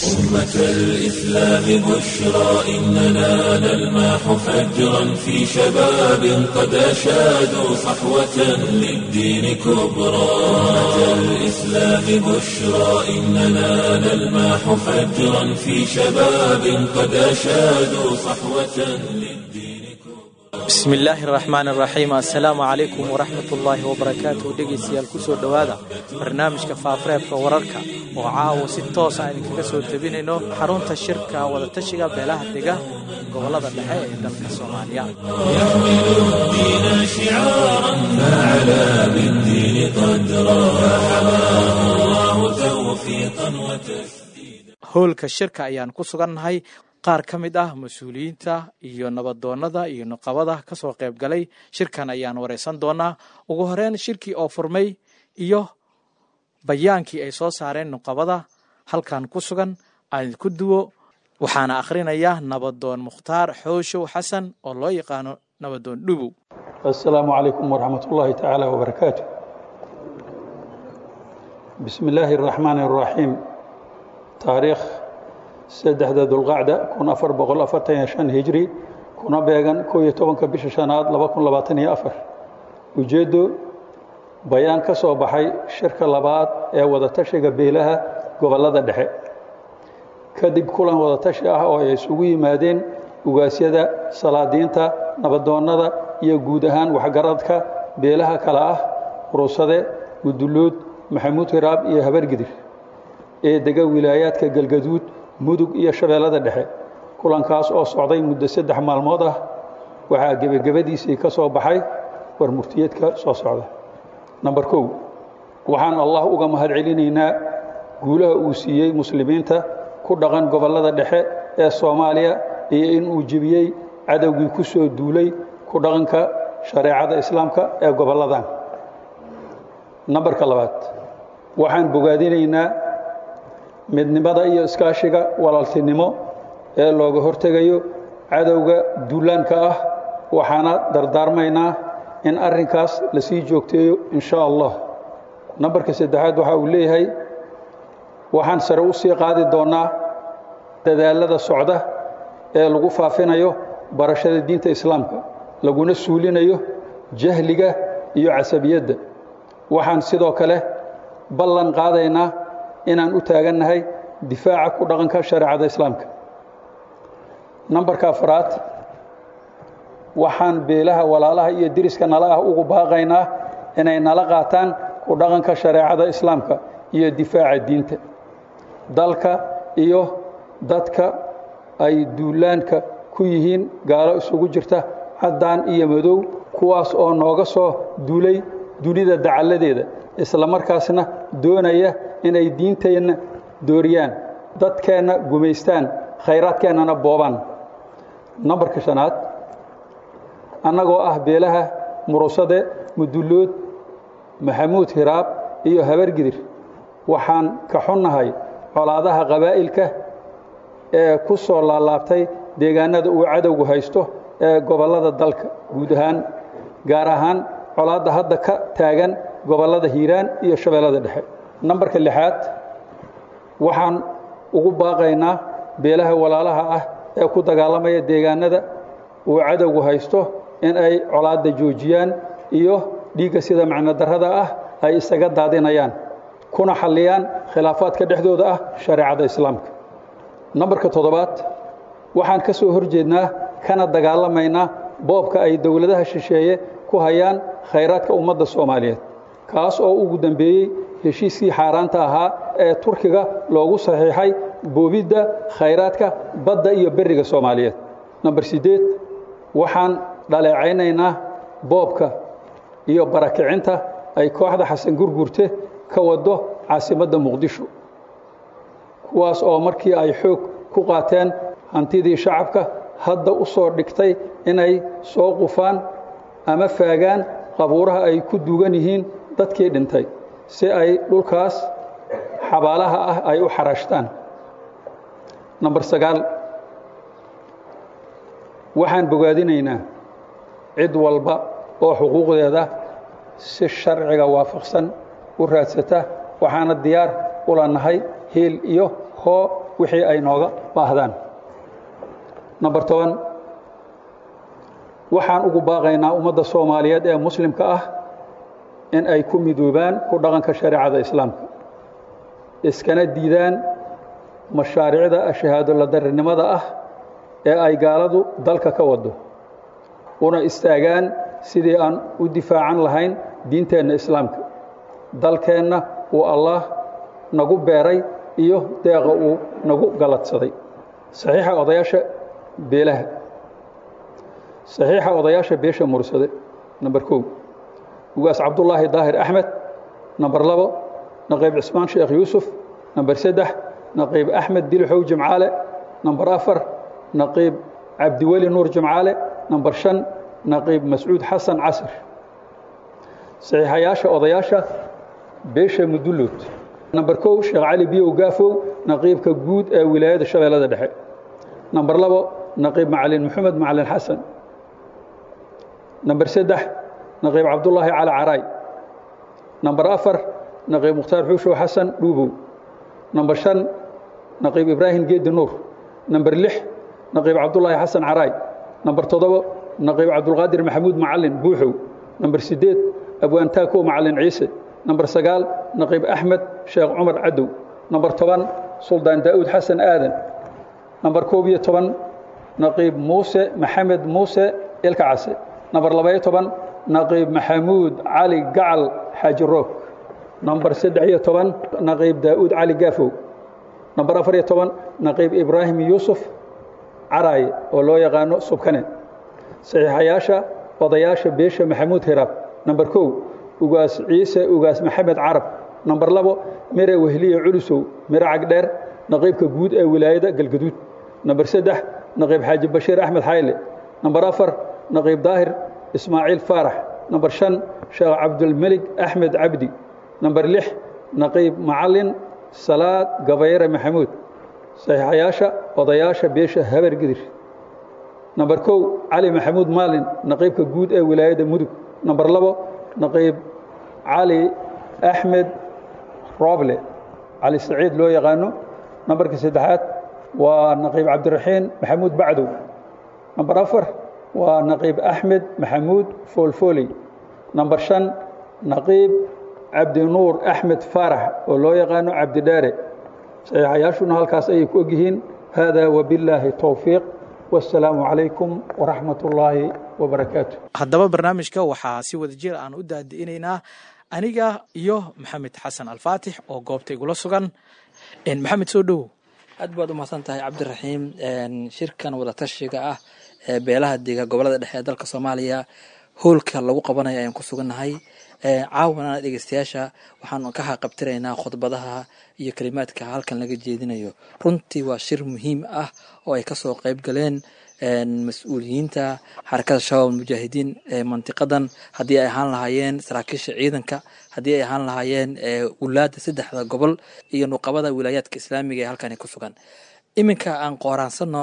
أمة الإسلام بشرى إننا نلمح فجرا في شباب قد أشادوا صحوة للدين كبرى أمة الإسلام بشرى إننا نلمح فجرا في شباب قد أشادوا صحوة للدين كبرى بسم illaahi araxmaan araxiim assalaamu calaykum waraxmat ullaahi wabarakaatuh dhegaystayaal kusoo dhowaada barnaamijka faafareebka wararka oo caawa si toosa aan idinkaga soo tebinayno xarunta shirka wadatashiga beelaha dega gobollada dhexe ee dalka soomaaliya يحمل الدين شعارا فعلى بالدين قدرا فحماه الله توفيقا وتسديدا howlka shirka ayaan ku sugannahay qaar ka mid ah mas-uuliyiinta iyo nabadoonnada iyo nuqabada ka soo qayb galay shirkan ayaan waraysan doonaa ugu horeyn shirkii oo furmay iyo bayaankii ay soo saareen nuqabada halkan ku sugan aan ku duwo waxaana akhrinaya nabadoon mukhtaar xooshow xasan oo loo yaqaano nabadoon dhubow السلام عليكم ورحمة الله تعالى وبركاته بسم الله الرحمن الرحيم تاريخ سدحدة ذو القعدة كون أفر بقول أفرتين شان هجري كون بيغان كوية طبعا كبش شانات لبكون لباتني أفر وجدوا بيان كسو بحي شركة لبات ee wadatashiga beelaha gobolada dhexe kadib kulan wadatashi ah oo ay isugu yimaadeen ugaasyada salaadiinta nabadoonnada iyo guud ahaan waxgaradka beelaha kale ah urusade guduluud maxamuud hiraab iyo habargidir ee dega wilaayaadka galgaduud mudug iyo shabeellada dhexe kulankaas oo socday muddo saddex maalmood ah waxaa gebagabadiisii ka soo baxay war murtiyeedka soo socda namber kow waxaan allah uga mahad celinaynaa guulaha uu siiyey muslimiinta ku dhaqan gobollada dhexe ee soomaaliya iyo in uu jebiyey cadowgii ku soo duulay ku dhaqanka shareecada islaamka ee gobolladan nambarka labaad waxaan bogaadinaynaa midnimada iyo iskaashiga walaaltinimo ee looga hortegayo cadowga duulaanka ah waxaana dardaarmaynaa in arrinkaas lasii joogteeyo in sha allah nambarka saddexaad waxa uu leeyahay waxaan sare u sii qaadi doonnaa dadaalada socda ee lagu faafinayo barashada diinta islaamka laguna suulinayo jahliga iyo casabiyadda waxaan sidoo kale ballan qaadaynaa inaan u taagannahay difaaca ku dhaqanka shareecada islaamka nambarka afraad waxaan beelaha walaalaha iyo deriska nala ah ugu baaqaynaa inay nala qaataan ku dhaqanka shareecada islaamka iyo difaaca diinta dalka iyo dadka ay duulaanka ku yihiin gaalo isugu jirta caddaan iyo madow kuwaas oo nooga soo duulay dunida dacalladeeda isla markaasna doonaya inay diinteenna dooriyaan dadkeenna gumaystaan khayraadkeennana boobaan nambarka shanaad annagoo ah beelaha murusade mudullood maxamuud hiraab iyo habargidir waxaan ka xunnahay colaadaha qabaa'ilka ee ku soo laalaabtay deegaannada uu cadowgu haysto ee gobollada dalka guud ahaan gaar ahaan colaadda hadda ka taagan gobollada hiiraan iyo shabeellada dhexe nambarka lixaad waxaan ugu baaqaynaa beelaha walaalaha ah ee ku dagaalamaya deegaannada uu cadowgu haysto in ay colaadda joojiyaan iyo dhiigga sida macno darrada ah ay isaga daadinayaan kuna xalliyaan khilaafaadka dhexdooda ah shareecada islaamka nambarka toddobaad waxaan ka soo hor jeednaa kana dagaalamaynaa boobka ay dowladaha shisheeye ku hayaan khayraadka ummadda soomaaliyeed kaas oo ugu dambeeyey heshiiskii xaaraanta ahaa ee turkiga loogu saxiixay boobidda khayraadka badda iyo berriga soomaaliyeed namber siddeed waxaan dhaleecaynaynaa boobka iyo barakicinta ay kooxda xasan gurgurte ka waddo caasimadda muqdisho kuwaas oo markii ay xoog ku qaateen hantidii shacabka hadda u soo dhigtay inay soo qufaan ama faagaan qabuuraha ay ku duugan yihiin dadkii dhintay si ay dhulkaas xabaalaha ah ay u xarashtaan namber sagaal waxaan bogaadinaynaa cid walba oo xuquuqdeeda si sharciga waafaqsan u raadsata waxaana diyaar ula nahay hiil iyo hoo wixii ay nooga baahdaan number toban waxaan ugu baaqaynaa ummadda soomaaliyeed ee muslimka ah in ay ku midoobaan ku dhaqanka shareecada islaamka iskana diidaan mashaariicda shahaado la darinimada ah ee ay gaaladu dalka ka wado una istaagaan sidii aan u difaacan lahayn diinteenna islaamka dalkeenna uu allaah nagu beeray iyo deeqa uu nagu galadsaday saxiixa odayaasha beelaha saxiixa odayaasha beesha mursade number kow ugaas cabdullaahi daahir axmed number labo naqiib cismaan sheekh yuusuf number saddex naqiib axmed dilixow jimcaale number afar naqiib cabdiweli nuur jimcaale number shan naqiib mascuud xasan casir saxiixayaasha odayaasha beesha mudullood number kow sheekh cali biyow gaafow naqiibka guud ee wilaayada shabeellada dhexe number labo naqiib macalin maxamed macalin xasan number saddex naqiib cabdullaahi cali caraay number afar naqiib mukhtaar xuushow xasan dhuubow number shan naqiib ibraahim geedi nuur number lix naqiib cabdullaahi xasan caraay number toddobo naqiib cabdulqaadir maxamuud macalin buuxow number siddeed abwaan taakow macalin ciise number sagaal naqiib axmed sheekh cumar cadow number toban suldaan daa'uud xasan aadan number koob iyo toban naqiib muuse maxamed muuse ilka case number labaiyo toban naqiib maxamuud cali gacal xaaji roog number saddex iyo toban naqiib daa'uud cali gaafow number afar iyo toban naqiib ibraahim yuusuf caraaye oo loo yaqaano subkane saxiixayaasha odayaasha beesha maxamuud hiraab number kow ugaas ciise ugaas maxamed carab number labo mire wehliye culusow mire cagdheer naqiibka guud ee wilaayada galgaduud number saddex naqiib xaaji bashiir axmed xayle number afar naqiib daahir ismaaciil faarax number shan sheekh cabdulmelig axmed cabdi number lix naqiib macalin salaad gabayre maxamuud saxiixayaasha odayaasha beesha habar gidir number kow cali maxamuud maalin naqiibka guud ee wilaayada mudug number labo naqiib cali axmed roble cali saciid loo yaqaano nambarka saddexaad waa naqiib cabdiraxiin maxamuud bacdow number afar waa naqiib axmed maxamuud foolfooley number shan naqiib cabdinuur axmed faarax oo loo yaqaano cabdidheere saxiixayaashuna halkaas ayay ku ogyihiin hada wabillaahi towfiiq wasalaamu calaykum waraxmat ullaahi wabarakaatu haddaba barnaamijka waxaa si wada jir aan u daadi'inaynaa aniga iyo maxamed xasan alfaatix oo goobta igula sugan maxamed soo dhowow aad baad u mahadsan tahay cabdiraxiim shirkan wadatashiga ah ee beelaha dega gobolada dhexe ee dalka soomaaliya hoolka lagu qabanayo ayaan ku sugannahay caawana dhegeystayaasha waxaan ka haqabtiraynaa khudbadaha iyo kalimaadka halkan laga jeedinayo runtii waa shir muhiim ah oo ay kasoo qeyb galeen mas-uuliyiinta xarakada shabaab mujaahidiin ee mantiqadan haddii ay ahaan lahaayeen saraakiisha ciidanka haddii ay ahaan lahaayeen wulaada saddexda gobol iyo nuqabada wilaayaadka islaamiga ee halkani ku sugan iminka aan qooraansano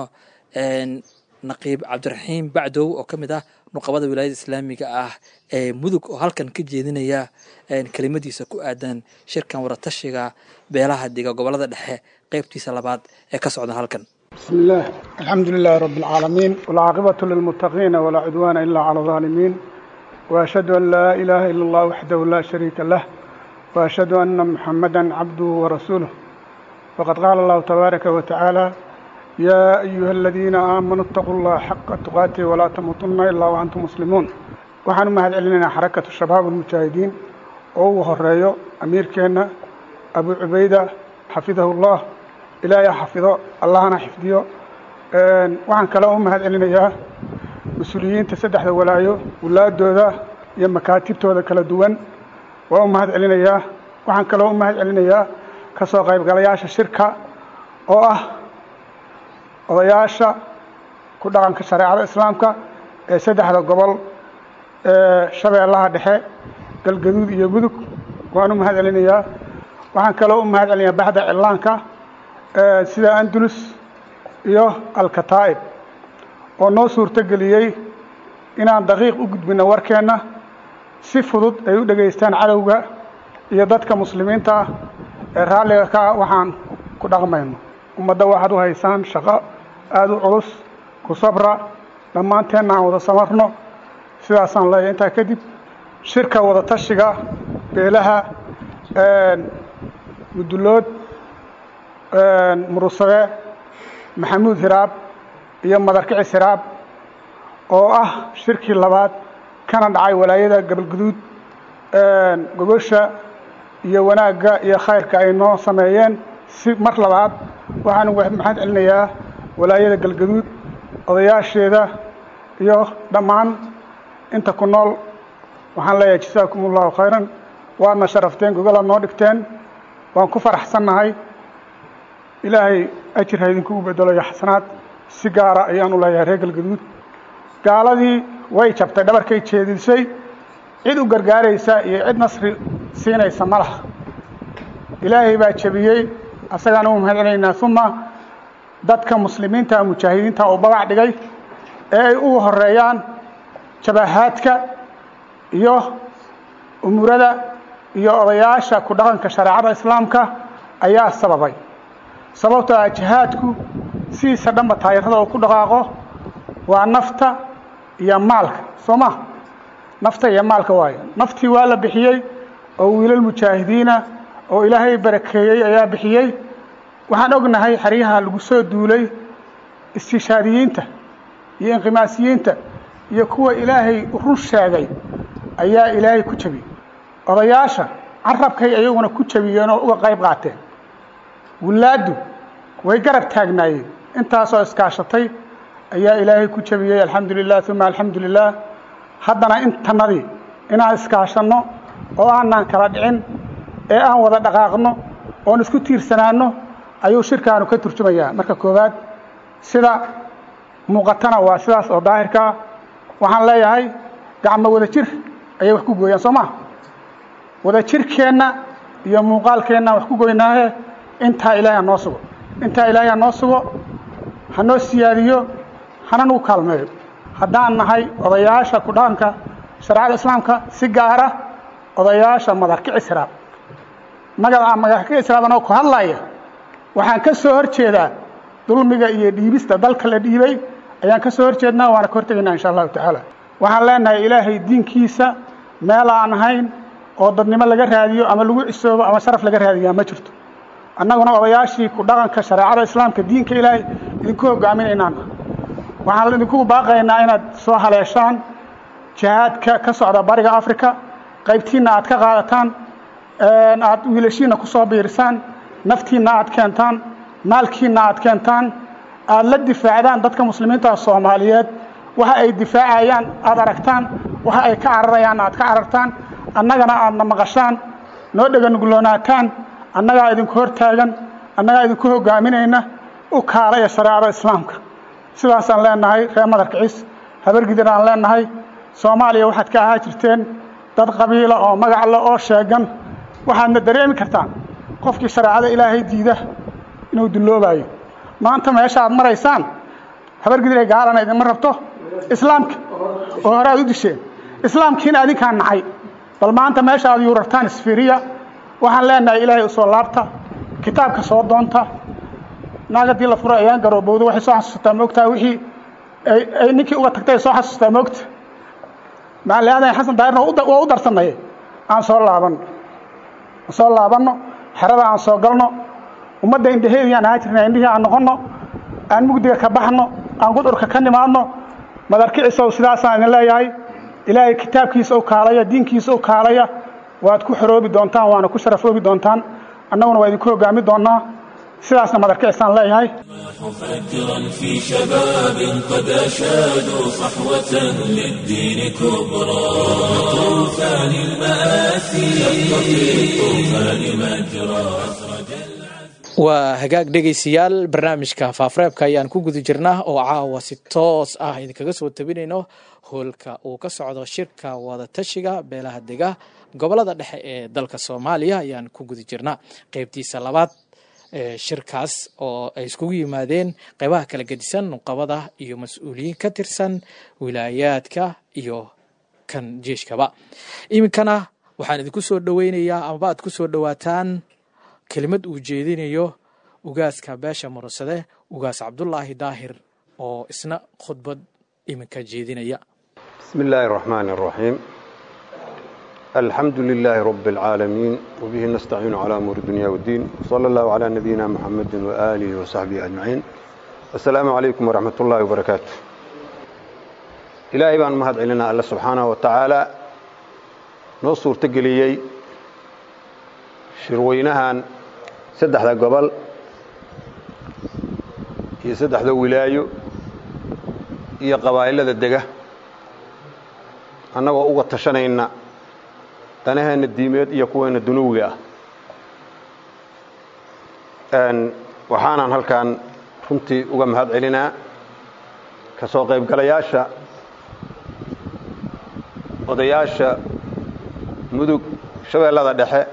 naqiib cabdiraxiim bacdow oo ka mid ah nuqabada wilaayada islaamiga ah ee mudug oo halkan ka jeedinaya kelimadiisa ku aadan shirkan wadatashiga beelaha diga gobolada dhexe qeybtiisa labaad ee ka socda halkan بسم الله الحمد لله رب العالمين والعاقبة للمتقين ولا عدوان إلا على الظالمين وأشهد أن لا إله إلا الله وحده لا شريك له وأشهد أن محمدا عبده ورسوله فقد قال الله تبارك وتعالى يا أيها الذين آمنوا اتقوا الله حق تقاته ولا تموتن إلا وأنتم مسلمون waxaan u mahad celinaynaa xarakatu shabaab almujaahidiin oo uu horeeyo amiirkeenna abu cubayda xafidahu llah ilaahay xafido allahna xifdiyo waxaan kale u mahad celinayaa mas-uuliyiinta saddexda walaayo wulaadooda iyo makaatibtooda kala duwan waa u mahad celinayaa waxaan kaloo u mahad celinayaa ka soo qaybgalayaasha shirka oo ah odayaasha ku dhaqanka shareecada islaamka ee saddexda gobol ee shabeellaha dhexe galgaduud iyo mudug waan u mahad celinayaa waxaan kaloo u mahad celinayaa baxda cillaanka sida andalus iyo alkataa'ib oo noo suurto geliyey inaan daqiiq u gudbino warkeenna si fudud ay u dhegaystaan cadowga iyo dadka muslimiinta ah ee raalliga ka ah waxaan ku dhaqmayno ummadda waxaad u haysaan shaqo aada u culus ku sabra dhammaanteenna aan wada samarno sidaasaan leeyahay intaa kadib shirka wada tashiga beelaha mudullood murusade maxamuud hiraab iyo madarkicis hiraab oo ah shirkii labaad kana dhacay walaayada gabalguduud gogosha iyo wanaagga iyo khayrka ay noo sameeyeen si mar labaad waxaanu maxaad celinayaa walaayada galgaduud odayaasheeda iyo dhammaan inta ku nool waxaan leeyahay jasaakum allahu khayran waadna sharafteen gogolaad noo dhigteen waan ku faraxsannahay ilaahay ajir ha idinkugu bedelo iyo xasanaad si gaara ayaan u leeyahay reer galgaduud gaaladii way jabtay dhabarkay jeedisay cid u gargaaraysa iyo cid nasri siinaysa ma laha ilaahay baa jebiyey asagaan u mahadcelaynaa uma dadka muslimiinta mujaahidiinta oo babac dhigay ee ay ugu horeeyaan jabahaadka iyo umurada iyo odayaasha ku dhaqanka shareecada islaamka ayaa sababay sababtoo ah jihaadku sidiisa dhanba taayirada oo ku dhaqaaqo waa nafta iyo maalka soo ma nafta iyo maalka waayo naftii waa la bixiyey oo wiilal mujaahidiina oo ilaahay barakeeyey ayaa bixiyey waxaan ognahay xeryaha lagu soo duulay istishaadiyiinta iyo inqimaasiyiinta iyo kuwa ilaahay run sheegay ayaa ilaahay ku jebiyey odayaasha carabkay ayaguna ku jebiyeen oo uga qayb qaateen wilaaddu way garab taagnaayeen intaasoo iskaashatay ayaa ilaahay ku jebiyey alxamdu lilah uma alxamdu lilah haddana intanadii inaan iskaashanno oo aanaan kala dhicin ee aan wada dhaqaaqno oon isku tiirsanaanno ayuu shirkaanu ka turjumayaa marka koowaad sida muuqatana waa sidaas oo daahirkaa waxaan leeyahay gacmo wada jir ayay wax ku gooyaan soo maa wada jirkeenna iyo muuqaalkeenna wax ku goynaahe intaa ilaahay ha noo sugo intaa ilaahay ha noo sugo ha noo siyaadiyo hana nagu kaalmeeyo haddaan nahay odayaasha ku dhaqanka shareecada islaamka si gaara odayaasha madarkicis hiraab magaca madarkicis hiraab anoo ku hadlaya waxaan ka soo hor jeedaa dulmiga iyo dhiibista dalka la dhiibay ayaan ka soo hor jeednaa waana ka hortegaynaa insha allahu tacaala waxaan leenahay ilaahay diinkiisa meel aan ahayn oo dadnimo laga raadiyo ama lagu cisoobo ama sharaf laga raadiyaa ma jirto annaguna odayaashii ku dhaqanka shareecada islaamka diinka ilaahay idinku hogaaminaynaan waxaan idinku baaqaynaa inaad soo haleeshaan jihaadka ka socda bariga africa qaybtiinna aad ka qaadataan aad wiilashiinna ku soo biirisaan naftiinna aad keentaan maalkiinna aad keentaan aad la difaacdaan dadka muslimiinta soomaaliyeed waxa ay difaacayaan aad aragtaan waxa ay ka cararayaan aad ka carartaan annagana aadna maqashaan noo dheganugloonataan annagaa idinku hortaagan annagaa idinku hogaaminayna u kaalaya shareecada islaamka sidaasaan leenahay reer madarkicis habargidir aan leenahay soomaaliya waxaad ka ahaa jirteen dad qabiila oo magac le oo sheegan waxaadna dareemi kartaan qofkii shareecada ilaahay diida inuu dulloobayo maanta meesha aad maraysaan habargidiray gaalana idinma rabto islaamka oo hore aad u disheen islaamkiina adinkaa nacay bal maanta meesha aad yuurartaan isfiriya waxaan leenahay ilaahay usoo laabta kitaabka soo doonta naag haddii la furo ayaan garoobowda waxay soo xasuusataa moogtaa wixii ay ninkii uga tagtay soo xasuustaa moogta macaliaadan xasan daahirna waa u darsanaye aan soo laabanno aan soo laabanno xerada aan soo galno ummadda indhaheediyaan ahaa jirna indhihii aan noqonno aan mugdiga ka baxno aan gudcurka ka nimaadno madarkicisow sidaasaan idin leeyahay ilaahay kitaabkiisa u kaalaya diinkiisa u kaalaya waad ku xoroobi doontaan waana ku sharafoobi doontaan annaguna waa idinku hogaami doonnaa sidaasna madarkicisaan leeyahay فجرا في شباب قد أشادوا صحوة للدين كبرى طوفان المآسي شق في الطوفان مجرى waa hagaag dhegaystayaal barnaamijka faafareebka ayaan ku guda jirnaa oo caawa si toos ah idinkaga soo tabinayno hoolka uu ka socdo shirka wadatashiga beelaha dega gobolada dhexe ee dalka soomaaliya ayaan ku guda jirnaa qeybtiisa labaad shirkaas oo ay iskugu yimaadeen qeybaha kala gedisan nuqabada iyo mas-uuliyiin ka tirsan wilaayaadka iyo kan jeeshkaba iminkana waxaan idinku soo dhoweynayaa amaba aad ku soo dhowaataan kelimad uu jeedinayo ugaaska beesha murursade ugaas cabdulaahi daahir oo isna khudbad iminka jeedinaya بسم الله الرحمن الرحيم الحمد لله رب العالمين وبه نستعين على أمور الدنيا والدين صلى الله على نبينا محمد وآله وصحبه أجمعين السلام عليكم ورحمة الله وبركاته إلهي بان مهد علينا الله سبحانه وتعالى نصر تقليي شروينها سدح ذا قبل هي سدح ذا ولايو هي قبائل ذا الدقه annagoo uga tashanayna danaheenna diimeed iyo kuweenna dunuwiga ah waxaanaan halkan runtii uga mahad celinaa ka soo qaybgalayaasha odayaasha mudug shabeellada dhexe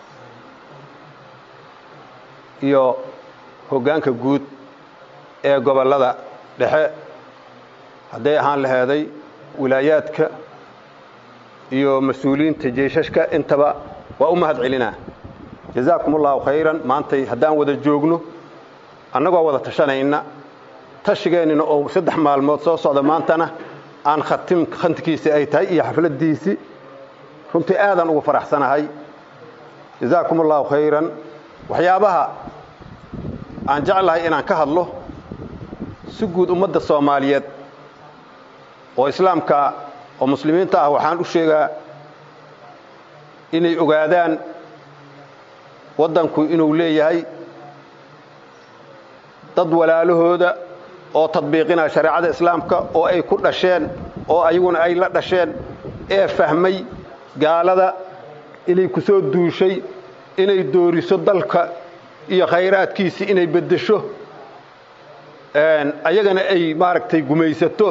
iyo hoggaanka guud ee gobollada dhexe hadday ahaan laheeday wilaayaadka iyo mas-uuliyiinta jeeshashka intaba waa u mahad celinaa jazaakum allahu khayran maantay haddaan wada joogno annagoo wada tashanayna tashigeennina oo saddex maalmood soo socda maantana aan khatim khantikiisi ay tahay iyo xafladdiisii runtii aadaan ugu faraxsanahay jazaakum allahu khayran waxyaabaha aan jeclahay inaan ka hadlo si guud ummadda soomaaliyeed oo islaamka oo muslimiinta ah waxaan u sheegaa inay ogaadaan waddanku inuu leeyahay dad walaalahooda oo tadbiiqinaya shareecada islaamka oo ay ku dhasheen oo ayaguna ay la dhasheen ee fahmay gaalada inay ku soo duushay inay dooriso dalka iyo khayraadkiisii inay beddesho ayagana ay maaragtay gumaysato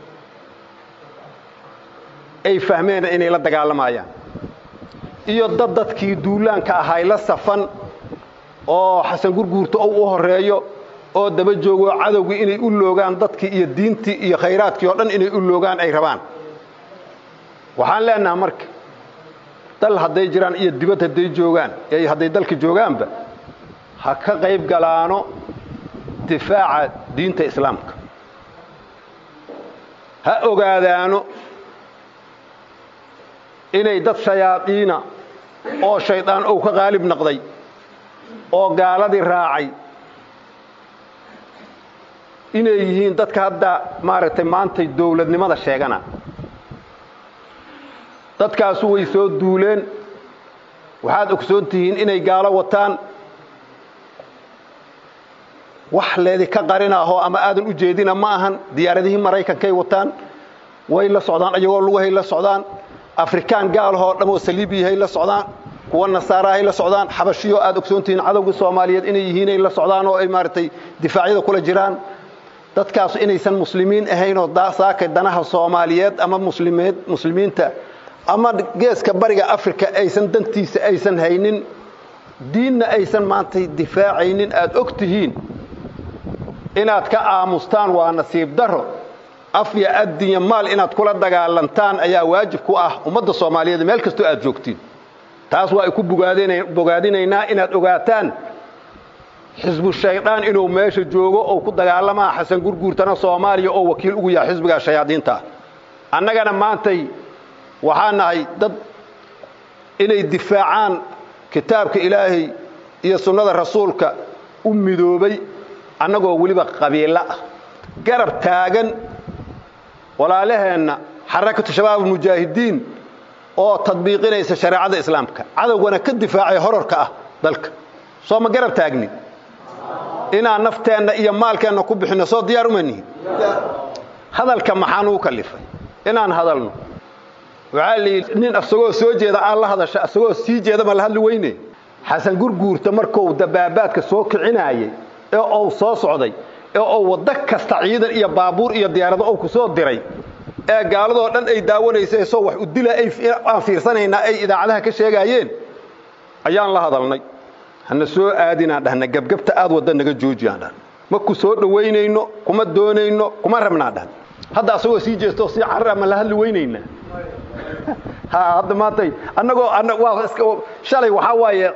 ay fahmeen inay la dagaalamayaan iyo dad dadkii duulaanka ahay la safan oo xasan gurguurta ou u horeeyo oo daba joogo cadowgii inay u loogaan dadkii iyo diintii iyo khayraadkii oo dhan inay u loogaan ay rabaan waxaan leenaha marka dal hadday jiraan iyo dibad hadday joogaan ee hadday dalka joogaanba ha ka qayb galaano difaaca diinta islaamka ha ogaadaano inay dad shayaadiina oo shaydaan ou ka qaalib noqday oo gaaladii raacay inay yihiin dadka hadda maaragtay maantay dowladnimada sheegana dadkaasu way soo duuleen waxaad ogsoon tihiin inay gaalo wataan wax leedika qarinaahoo ama aadan u jeedina ma ahan diyaaradihii maraykankay wataan way la socdaan ayagoo lugahay la socdaan afrikaan gaalahoo dhammoo saliibiyahay la socdaan kuwa nasaarahay la socdaan xabashiyo aad ogsoontihiin cadowgii soomaaliyeed inay yihiinay la socdaan oo ay maaragtay difaacyada kula jiraan dadkaasu inaysan muslimiin ahaynoo saakay danaha soomaaliyeed ama muslimeed muslimiinta ama geeska bariga afrika aysan dantiisa aysan haynin diinna aysan maantay difaacaynin aad og tihiin inaad ka aamustaan waa nasiib daro af iyo addinya maal inaad kula dagaalantaan ayaa waajib ku ah ummadda soomaaliyeed meel kastoo aad joogtiin taas waa ay ku bogaadinaynaa inaad ogaataan xisbu shaydaan inuu meesha joogo oo ku dagaalamaa xasan gurguurtana soomaaliya oo wakiil ugu yahay xisbigaa shayaadiinta annagana maantay waxaa nahay dad inay difaacaan kitaabka ilaahay iyo sunnada rasuulka u midoobay annagoo weliba qabiilo ah garab taagan walaalaheenna xarakatu shabaab almujaahidiin oo tadbiiqinaysa shareecada islaamka cadowgana ka difaacay horarka ah dalka soo ma garab taagni inaan nafteenna iyo maalkeenna ku bixinno soo diyaar uma nihin hadalka maxaa nugu kallifay inaan hadalno waxaa layidhi nin asagoo soo jeeda aan la hadasha asagoo sii jeeda ma la hadli weyne xasan gurguurta markuu dabaabaadka soo kicinaayey ee ou soo socday ee ou waddo kasta ciidan iyo baabuur iyo diyaarado ou ku soo diray ee gaaladoo dhan ay daawanaysay soo wax u dila aan fiirsanaynaa ay idaacadaha ka sheegaayeen ayaan la hadalnay hana soo aadinaan dhahna gebgebta aad wadda naga joojiyaan dhahna ma ku soo dhowaynayno kuma doonayno kuma rabnaan dhahna hadda asagoo sii jeesto sii carra ma la hadli weynaynaa ha hadda maantay annagoo waa shalay waxaa waaye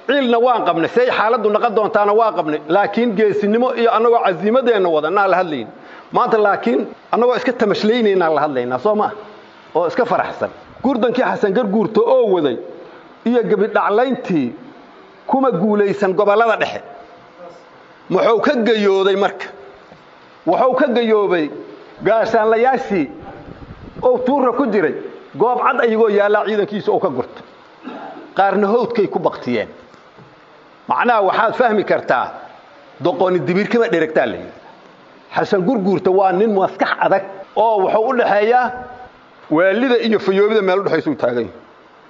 ciilna waan qabnay say xaaladdu naqon doontaana waan qabnay laakiin geesinimo iyo annagoo casiimadeenna wadanaan la hadlayn maanta laakiin annagoo iska tamashlaynaynan la hadlaynaa soo maa oo iska faraxsan gurdankii xasan garguurta oo waday iyo gebidhaclayntii kuma guulaysan gobollada dhexe muxuu ka gayooday marka wuxuu ka gayoobay gaashaanlayaashii oo tuura ku jiray goob cad ayagoo yaallaa ciidankiisa oo ka gurta qaarna howdkay ku baktiyeen macnaha waxaad fahmi kartaa doqoni dibiirkama dheregtaa la yidhi xasan gurguurta waa nin maskax adag oo wuxuu u dhaxeeyaa waalida iyo fayoobida meel udhexaysa u taagan yahi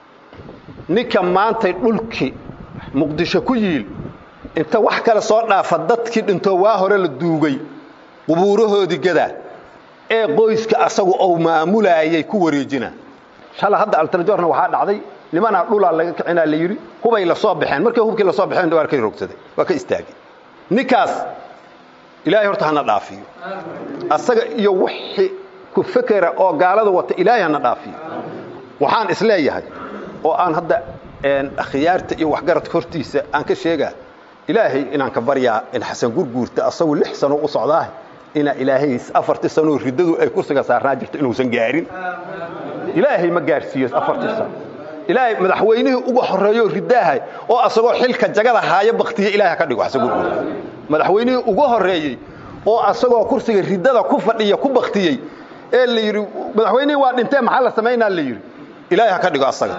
ninka maantay dhulkii muqdisho ku yiil inta wax kale soo dhaafa dadkii dhintoo waa hore la duugay qubuurahoodii gadaa ee qoyska asagu ou maamulaayay ku wareejina shala hadda altarjoorna waxaa dhacday nimanaa dhulaa laga kicinaa la yidhi hubay la soo baxeen markay hubkii la soo baxeen waa ka rogsaday waa ka istaagay ninkaas ilaahay horta hana dhaafiyo asaga iyo wixii ku fekera oo gaalada wata ilaahay hana dhaafiyo waxaan isleeyahay oo aan hadda khiyaarta iyo waxgaradka hortiisa aan ka sheegaa ilaahay inaan ka baryaa in xasan gurguurta asagu lix sano u socdaah inaa ilaahay afartii sanoo riddadu ay kursiga saarnaa jirto inuusan gaarin ilaahay ma gaarsiiyo afartii sano ilaahay madaxweynihii uga horeeyo riddaahay oo asagoo xilka jagada haaya baktiya ilaahay ka dhigo xasan gurguurta madaxweynihii uga horeeyey oo asagoo kursiga riddada ku fadhiya ku baktiyey ee la yidhi madaxweynihii waa dhintee maxaa la samaynaa la yidhi ilaahay ha ka dhigo asaga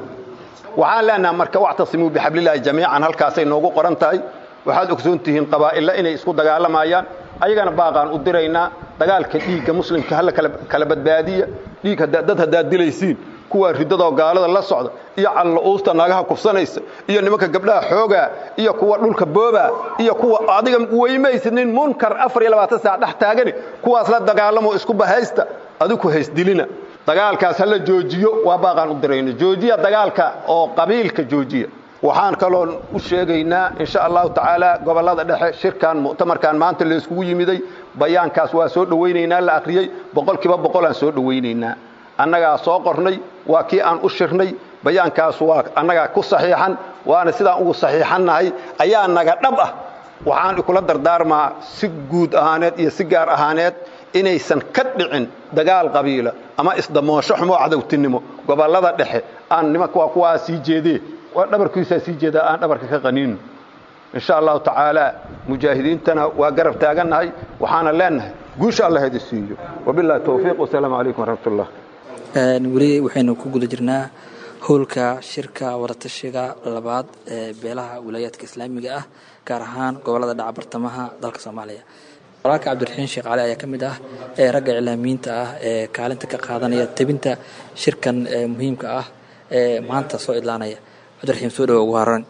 waxaan leenaha marka wactasimuu bixablilaahi jamiican halkaasay noogu qoran tahay waxaad ogsoon tihiin qabaa'illa inay isku dagaalamayaan ayagana baaqaan u diraynaa dagaalka dhiigga muslimka hala kala badbaadiya dhiig dad haddaad dilaysiin kuwaa riddadoo gaalada la socda iyo calla'uusta naagaha kufsanaysa iyo nimanka gabdhaha xoogaa iyo kuwa dhulka boobaa iyo kuwa adiga weymaysid nin munkar afar iyo labaatan saac dhex taagani kuwaas la dagaalamo isku bahaysta adiku haysdilina dagaalkaas hala joojiyo waa baaqaan u dirayno joojiya dagaalka oo qabiilka joojiya waxaan kaloon u sheegaynaa insha allahu tacaala gobollada dhexe shirkan mu'tamarkan maanta la iskugu yimiday bayaankaas waa soo dhowaynaynaa la akhriyey boqolkiiba boqolaan soo dhowaynaynaa annagaa soo qornay waa kii aan u shirnay bayaankaas waa annagaa ku saxiixan waana sidaan ugu saxiixannahay ayaa naga dhab ah waxaan ikula dardaarmaa si guud ahaaneed iyo si gaar ahaaneed inaysan ka dhicin dagaal qabiila ama isdamoosho xumoo cadowtinimo gobollada dhexe aan nimanka waa kuwaa sii jeedee waa dhabarkiisaa sii jeedaa aan dhabarka ka qaniino insha allahu tacaala mujaahidiintana waa garab taagannahay waxaana leenahay guusha allah idi siiyo wabillahi towfiiq wasalaamu calaykum waraxmatullah weli waxaynu ku guda jirnaa howlka shirka wadatashiga labaad ee beelaha wilaayaadka islaamiga ah gaar ahaan gobolada dhaca bartamaha dalka soomaaliya walaalka cabdiraxiin sheekh cali ayaa ka mid ah ee ragga iclaamiyiinta ah ee kaalinta ka qaadanaya tebinta shirkan muhiimka ah ee maanta soo idlaanaya cabdiraxiim soo dhawo ugu horan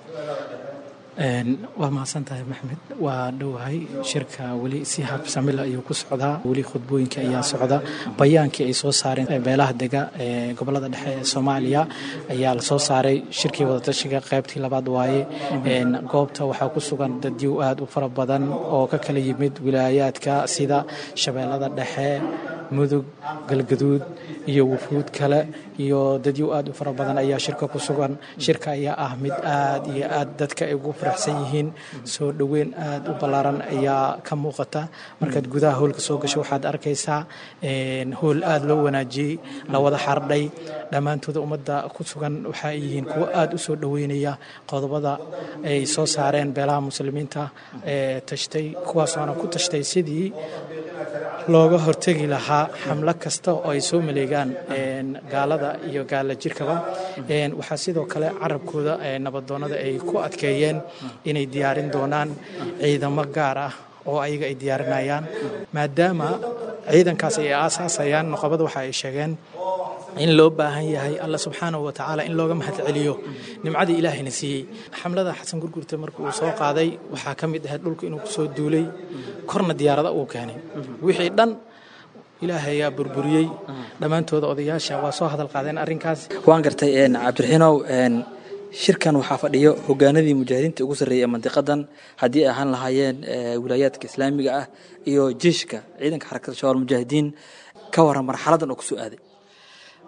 waa mahadsan tahay maxmed waa dhowahay shirka weli si habsamila ayuu ku socdaa weli khudbooyinka ayaa socda bayaankii ay soo saareen beelaha dega ee gobolada dhexe ee soomaaliya ayaa la soo saaray shirkii wadatashiga qaybtii labaad waaye goobta waxaa ku sugan dadyow aad u fara badan oo ka kala yimid wilaayaadka sida shabeellada dhexe mudug galgaduud iyo wufuud kale iyo dadyow aad u fara badan ayaa shirka ku sugan shirka ayaa ah mid aad iyo aad dadka ay ugu faraxsan yihiin soo dhoweyn aad u ballaaran ayaa ka muuqata markaad gudaha howlka soo gasho waxaad arkaysaa howl aad loo wanaajiyey la wada xardhay dhammaantooda ummadda ku sugan waxa ay yihiin kuwo aad u soo dhoweynaya qodobada ay soo saareen beelaha muslimiinta ee tashtay kuwaasoona ku tashtay sidii looga hortegi lahaa xamlo kasta oo ay soo maleegaan gaalada iyo gaala jirkaba waxaa sidoo kale carabkooda nabadoonnada ay ku adkeeyeen inay diyaarin doonaan ciidamo gaar ah oo ayaga ay diyaarinayaan maadaama ciidankaas ay aasaasayaan noqobada waxa ay sheegeen in loo baahan yahay alla subxaanahu wa tacaala in looga mahad celiyo nimcadii ilaahayna siiyey xamlada xasan gurgurta marka uu soo qaaday waxaa ka mid ahayd dhulku inuu kusoo duulay korna diyaarada uu keenay wixii dhan ilaahay ayaa burburiyey dhammaantooda odayaasha waa soo hadal qaadeen arrinkaas waan gartay cabdiraxiinow shirkan waxaa fadhiyo hogaanadii mujaahidiinta ugu sarreeyay ee mandiqadan haddii ay ahaan lahaayeen wilaayaadka islaamiga ah iyo jiishka ciidanka xarakada shabaal mujaahidiin ka waran marxaladan oo kusoo aaday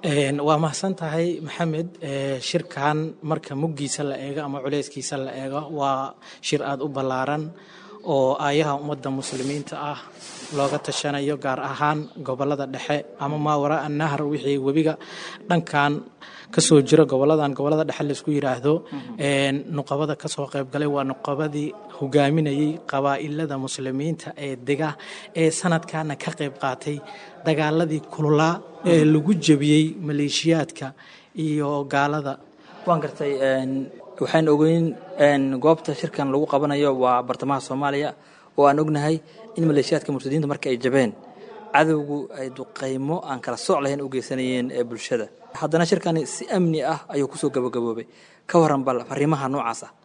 waa mahadsan tahay maxamed shirkan marka muggiisa la eego ama culeyskiisa la eego waa shir aada u ballaaran oo aayaha ummadda muslimiinta ah looga tashanayo gaar ahaan gobolada dhexe ama maawara annahar wixii webiga dhankan kasoo jira goboladan gobolada dhexe laisku yiraahdo nuqabada kasoo qaybgalay waa nuqabadii hogaaminayay qabaa'ilada muslimiinta ee dega ee sanadkana ka qayb qaatay dagaaladii kululaa ee lagu jebiyey maleeshiyaadka iyo gaalada waan gartay waxaan ogeyn goobta shirkan lagu qabanayo waa bartamaha soomaaliya oo aan ognahay in maleeshiyaadka murtadiinta marka ay jabeen cadowgu ay duqaymo aan kala sooc lahayn u geysanayeen ee bulshada haddana shirkani si amni ah ayuu kusoo gabagaboobay ka waran bal fariimaha noocaas ah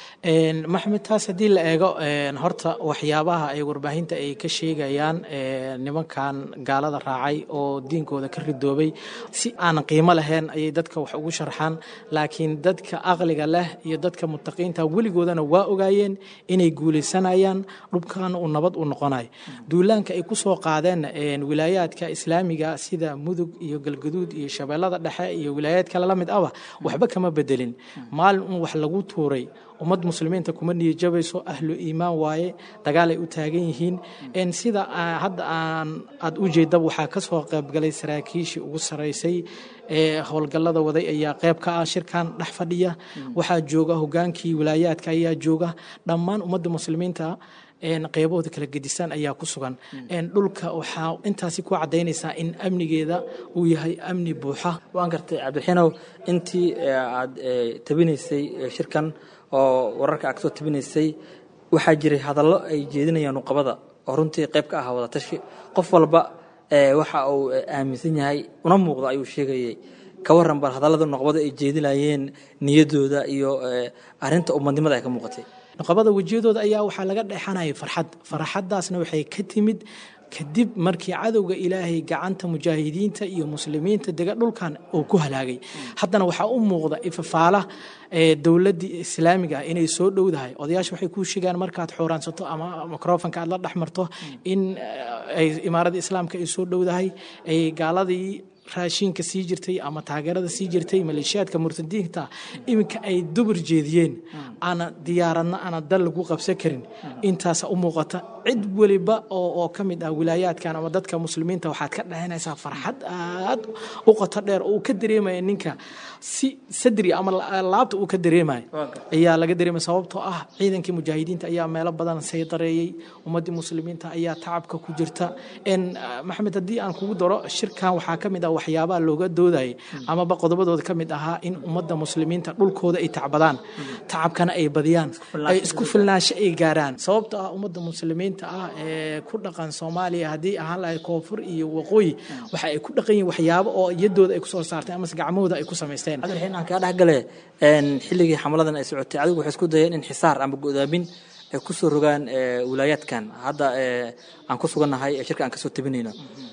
maxmed taas haddii la eego horta waxyaabaha ay warbaahinta ay ka sheegayaan nimankan gaalada raacay oo diinkooda ka ridoobay si aan qiimo lahayn ayay dadka wax ugu sharxaan laakiin dadka aqliga leh iyo dadka mutaqiinta weligoodana waa ogaayeen inay guulaysanayaan dhubkan uu nabad u noqonayo duulaanka ay ku soo qaadeen wilaayaadka islaamiga sida mudug iyo galgaduud iyo shabeellada dhexe iyo wilaayaad kale la mid ahba waxba kama bedelin maalin un wax lagu tuuray ummad muslimiinta kuma niyajabayso ahlu iimaan waaye dagaalay u taagan yihiin sida hadda aan aad u jeedaba waxaa ka soo qaybgalay saraakiishii ugu saraysay ee howlgallada waday ayaa qayb ka ah shirkan dhex fadhiya waxaa jooga hogaankii wilaayaadka ayaa jooga dhammaan ummadda muslimiinta qeybahooda kala gedisan ayaa ku sugan dhulka waxaa intaasi ku cadaynaysaa in amnigeeda uu yahay amni buuxa waan gartay cabdiraxiinow intii aad tabinaysay shirkan oo wararka aad kasoo tabinaysay waxaa jiray hadallo ay jeedinayaan nuqabada oo runtii qayb ka ah wadatashi qof walba waxa uu aaminsan yahay una muuqdo ayuu sheegayay ka waran bal hadallada nuqabada ay jeedinayeen niyadooda iyo arinta ummadnimada ay ka muuqatay nuqabada wejiyadooda ayaa waxaa laga dheexanayay farxad farxaddaasna waxay ka timid kadib markii cadowga ilaahay gacanta mujaahidiinta iyo muslimiinta dega dhulkan uu ku halaagay haddana waxaa u muuqda ifafaala dowladdii islaamiga ah inay soo dhowdahay odayaasha waxay kuu sheegaan markaad xooraansato ama microfonka aad la dhex marto in ay imaaradda islaamka ay soo dhowdahay ay gaaladii raashiinka sii jirtay ama taageerada sii jirtay maleeshiyaadka murtadiinta iminka ay dubur jeediyeen aana diyaaradna aana dal lagu qabsan karin intaasa u muuqata cid weliba oo ka mid ah wilaayaadkan ama dadka muslimiinta waxaad ka dhahanaysaa farxad aad u qoto dheer oo uu ka dareemaya ninka si sadri ama laabta uu ka dareemayo ayaa laga dareemaya sababtoo ah ciidankii mujaahidiinta ayaa meelo badan saydareeyey ummaddii muslimiinta ayaa tacabka ku jirta maxamed haddii aan kugu daro shirkan waxaa ka mid ah waxyaabaha looga doodayay amaba qodobadooda ka mid ahaa in ummadda muslimiinta dhulkooda ay tacbadaan tacabkana ay badiyaan ay isku filnaansho ay gaaraan sababtoo ah ummadda muslimiinta ah ee ku dhaqan soomaaliya haddii ahaan lahay koonfur iyo waqooyi waxa ay ku dhaqan yihiin waxyaabo oo iyadooda ay kusoo saarteen amase gacmahooda ay ku samaysteen cabdiraxiin aan kaa dhexgale xilligii xamaladan ay socotay adigu waxay isku dayeen in xisaar ama godaamin ay ku soo rogaan wilaayaadkan hadda aan ku sugannahay ee shirka aan kasoo tabinayno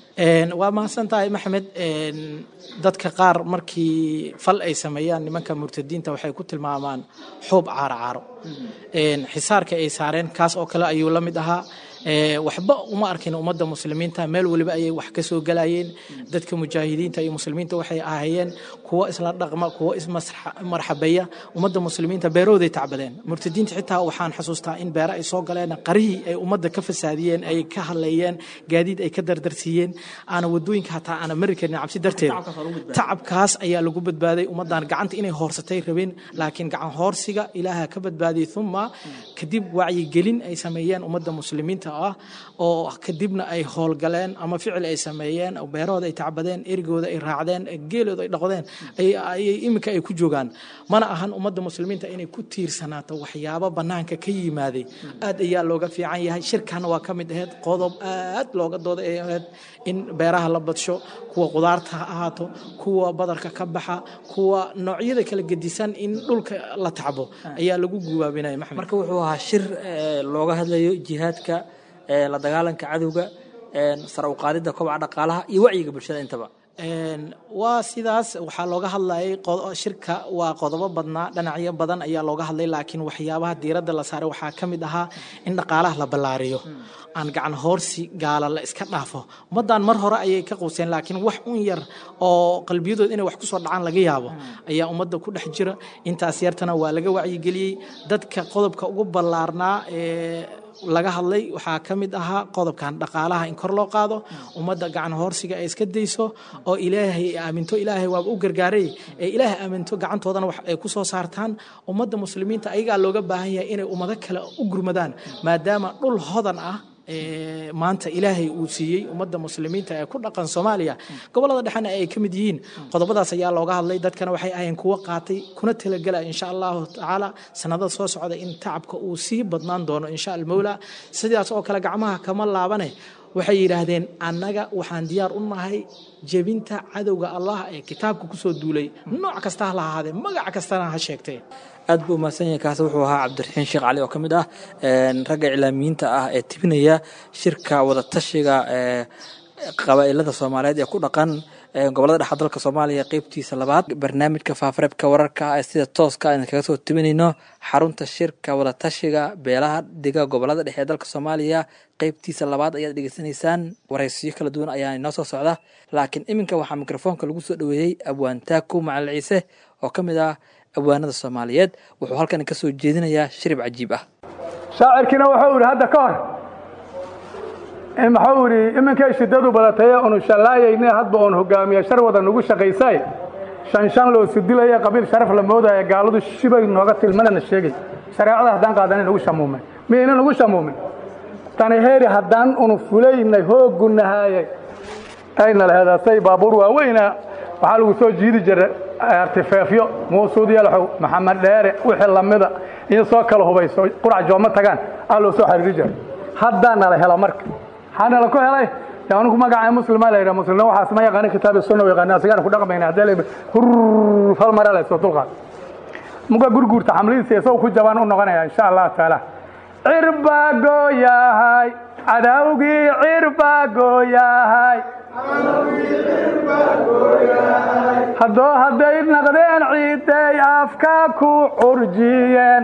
waa mahadsan tahay maxamed dadka qaar markii fal ay sameeyaan nimanka murtadiinta waxay ku tilmaamaan xuub caaro caaro xisaarka ay saareen kaas oo kale ayuu la mid ahaa waxba uma arkin ummadda muslimiinta meel waliba ayay wax ka soo galayeen dadka mujaahidiinta iyo muslimiinta waxay ahaayeen kuwo isla dhaqma kuwo ismarxabeeya ummadda muslimiinta beerahooday tacbadeen murtadiinta xitaa waxaan xasuustaa in beere ay soo galeen qarihii ay ummadda ka fasaadiyeen ay ka hadleeyeen gaadiid ay ka dardarsiiyeen aana wadooyinka hataa aana mari karin cabsi darteed tacabkaas ayaa lagu badbaaday ummaddan gacanta inay hoorsatay rabeen laakiin gacan hoorsiga ilaaha ka badbaadiyey uma kadib wacyigelin ay sameeyeen ummadda muslimiinta ah oo kadibna ay howlgaleen ama ficil ay sameeyeen beerahooda ay tacbadeen erigooda ay raacdeen geelooda ay dhaqdeen ayay iminka ay ku joogaan mana ahan ummadda muslimiinta inay ku tiirsanaato waxyaabo bannaanka ka yimaaday aad ayaa looga fiican yahay shirkan waa ka mid ahayd qodob aad looga dooda ay ahayd in beeraha la badsho kuwa qudaarta ha ahaato kuwa badarka ka baxa kuwa noocyada kala gedisan in dhulka la tacbo ayaa lagu gubaabinaya maxamed marka wuxuu ahaa shir looga hadlayo jihaadka la dagaalanka cadowga sar u qaadidda kobaca dhaqaalaha iyo wacyiga bulshada intaba waa sidaas waxaa looga hadlayay shirka waa qodobo badnaa dhinacyo badan ayaa looga hadlay laakiin waxyaabaha diiradda la saaray waxaa ka mid ahaa in dhaqaalaha la ballaariyo aan gacan hoorsi gaala la iska dhaafo ummaddan mar hore ayay ka quuseen laakiin wax un yar oo qalbiyadood inay wax kusoo dhacaan laga yaabo ayaa ummadda ku dhex jira intaas yartana waa laga wacyigeliyey dadka qodobka ugu ballaarnaa ee laga hadlay waxaa ka mid ahaa qodobkan dhaqaalaha in kor loo qaado ummadda gacan hoorsiga ay iska dayso oo ilaahay aaminto ilaahay waaba u gargaaray ee ilaahay aaminto gacantoodana wax ay ku soo saartaan ummadda muslimiinta ayagaa looga baahan yahay inay ummado kale u gurmadaan maadaama dhul hodan ah maanta ilaahay uu siiyey ummadda muslimiinta ee ku dhaqan soomaaliya gobolada dhexena ay ka mid yihiin qodobadaas ayaa looga hadlay dadkana waxay ahayeen kuwo qaatay kuna talagelaya insha allahu tacaala sanadada soo socda in tacabka uu sii badnaan doono insha almowla sidaas oo kale gacmaha kama laabane waxay yidhaahdeen annaga waxaan diyaar u nahay jebinta cadowga allah ee kitaabka kusoo duulay nooc kasta ha la ahaadee magac kastana ha sheegtee aad buu umahadsan yahay kaasi wuxuu ahaa cabdiraxiin sheekh cali oo ka mid ah ragga iclaamiyiinta ah ee tibinaya shirka wadatashiga ee qabaa'ilada soomaaliyeed ee ku dhaqan gobolada dhexa dalka soomaaliya qeybtiisa labaad barnaamijka faafareebka wararka ee sida tooska aynu kaga soo tibinayno xarunta shirka wadatashiga beelaha dega gobolada dhexe ee dalka soomaaliya qeybtiisa labaad ayaad dhegeysanaysaan waraysiyo kala duwan ayaa inoo soo socda laakiin iminka waxaa mikrofoonka lagu soo dhoweeyey abwaan taaku macalin ciise oo ka mid ah abwaanada soomaaliyeed wuxuu halkan ka soo jeedinayaa shirib cajiib ah shaacirkiina wuxuu idhi hadda ka hor maxuu idhi iminkay shiddadu badatay unu shallaayayne hadba oon hogaamiye shar wada nugu shaqaysay shan shan loo sudilaya qabiil sharaf la moodaya gaaladu shibay nooga tilmanana sheegay shareecada haddaan qaadanin nagu shamuumay miyayna nagu shamuumin tani heeri haddaan unu fulaynay hoogunahaayay ayna laheedaasay baabuur waaweyna waxaa lagu soo jiidi jiray artifeefyo muusuud yalaxow maxamed dheere wixii lamida in soo kala hubayso qurac jooma tagaan aa loo soo xariiri jiray haddaa nala helo marka maxaa nala ku helay anigu magaca muslima la yidhaha muslimna waxaas ma yaqaani kitaabi sunna yaqaani asigaan ku dhaqmayna haddii la hurr fal mara la soo dulqaad muga gurguurta xamlidiisa isagoo ku jabaan u noqonaya insha allah taala cirbaa gooyahay cadawgii cirbaa gooyahay haddoo hadday naqdeen ciidday afka ku curjiyeen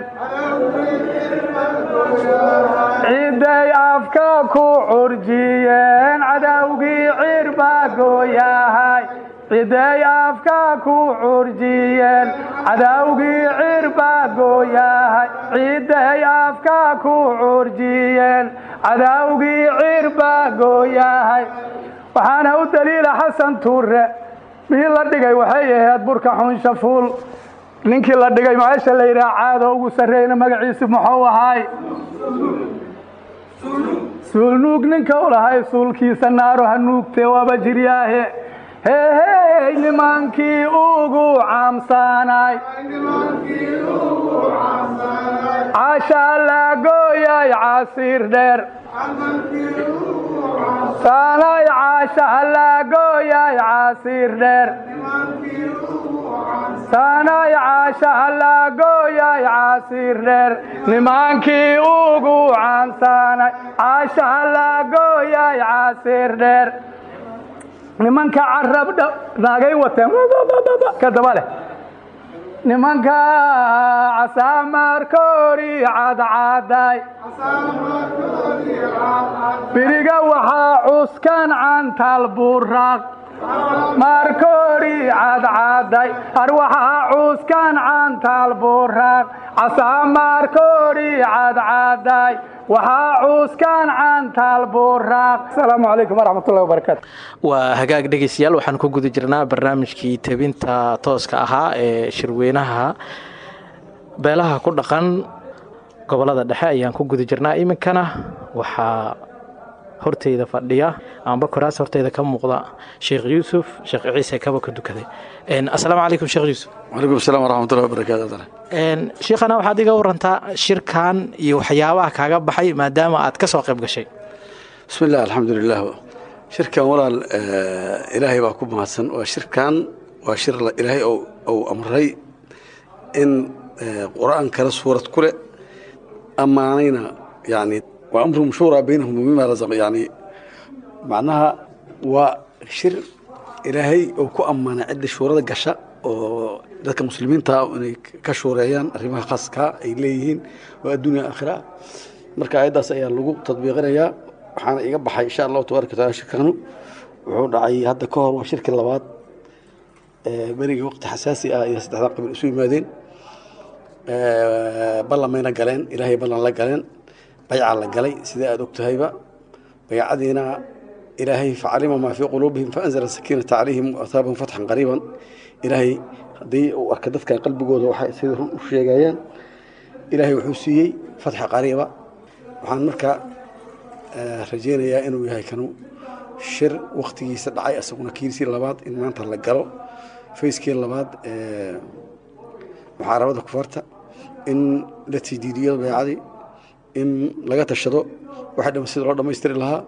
ciidday afka ku curjiyeen cadawgii cirbaa gooyahay ciday afka ku curjiyeen cadawgii cirbaa gooyahay ciday afka ku curjiyeen cadawgii cirbaa gooyahay waxaana u daliila xasan tuure mihii la dhigay waxay ahayd burka xunsha fuul ninkii la dhigay meesha la yidhaha caado ugu sarreeyna magaciisi muxuu ahaay suulnuug ninka u lahay suulkiisa naaro ha nuugtee waaba jiryaahe heehey nimankii ugu caamsaanay cashaa laa gooyay casiir dheer saanay caasha laa gooyay casiir dheer saanay caasha laa gooyay casiir dheer nimankii ugu caansaanay caasha laa gooyay casiir dheer nimanka carab naagay wateen ka daba leh nimanka casaamarkoori cadcaday biriga waxaa cuskan cantal buraaq markoori cadcaday ar waxaa cuskan cantal buraaq casaamarkoori cadcaday waxaa cuuskaan cantaal buraaq asalaamu calaykum waraxmatullahi wabarakaatu waa hagaag dhegeystayaal waxaan ku guda jirnaa barnaamijkii tebinta tooska ahaa ee shirweynaha beelaha ku dhaqan gobolada dhexe ayaan ku guda jirnaa iminkana waxaa horteyda fadhiya amba koraas horteyda ka muuqda sheekh yuusuf sheekh ciise kaba ka dukaday asalaamu calaykum sheekh yuusuf wacalaykum asalaam waraxmatullahi wabarakaatu shiikhana waxaad iga warantaa shirkan iyo waxyaabaha kaaga baxay maadaama aad ka soo qayb gashay bismi illah alxamdulilah shirkan walaal ilaahay baa ku mahadsan waa shirkan waa shir ilaahay ou amray in qur-aan kale suurad ku leh ammaanayna yani waa amruhum shuuraa baynahum mima razaq yani macnaha waa shir ilaahay uu ku ammaanay cidda shuurada gasha oo dadka muslimiinta inay ka shuureeyaan arrimaha khaaska ay leeyihiin oo adduunya aakhira marka ayaddaas ayaa lagu tadbiiqinayaa waxaana iga baxay insha allahu tabaaraka wataala shirkanu wuxuu dhacay hadda ka hor waa shirkii labaad berigii waqti xasaasi ah iyo saddexdan qabiil isu yimaadeen ballan mayna galeen ilaahay ballan la galeen bayca la galay sida aada og tahayba baycadiina ilaahay facalima maa fii quluubihim faanzala sakiinata calayhim waaataabahum fatxan qariiban ilaahay haddii uu arka dadkan qalbigooda waxay sida run u sheegayaan ilaahay wuxuu siiyey fatxa qariiba waxaan markaa rajaynayaa inuu yahay kanu shir waktigiisa dhacay asaguna kiisii labaad in maanta la galo fayskii labaad muxaarabada kufarta in la tidiidiyo baycadii in laga tashado waxa dham sida loo dhammaystiri lahaa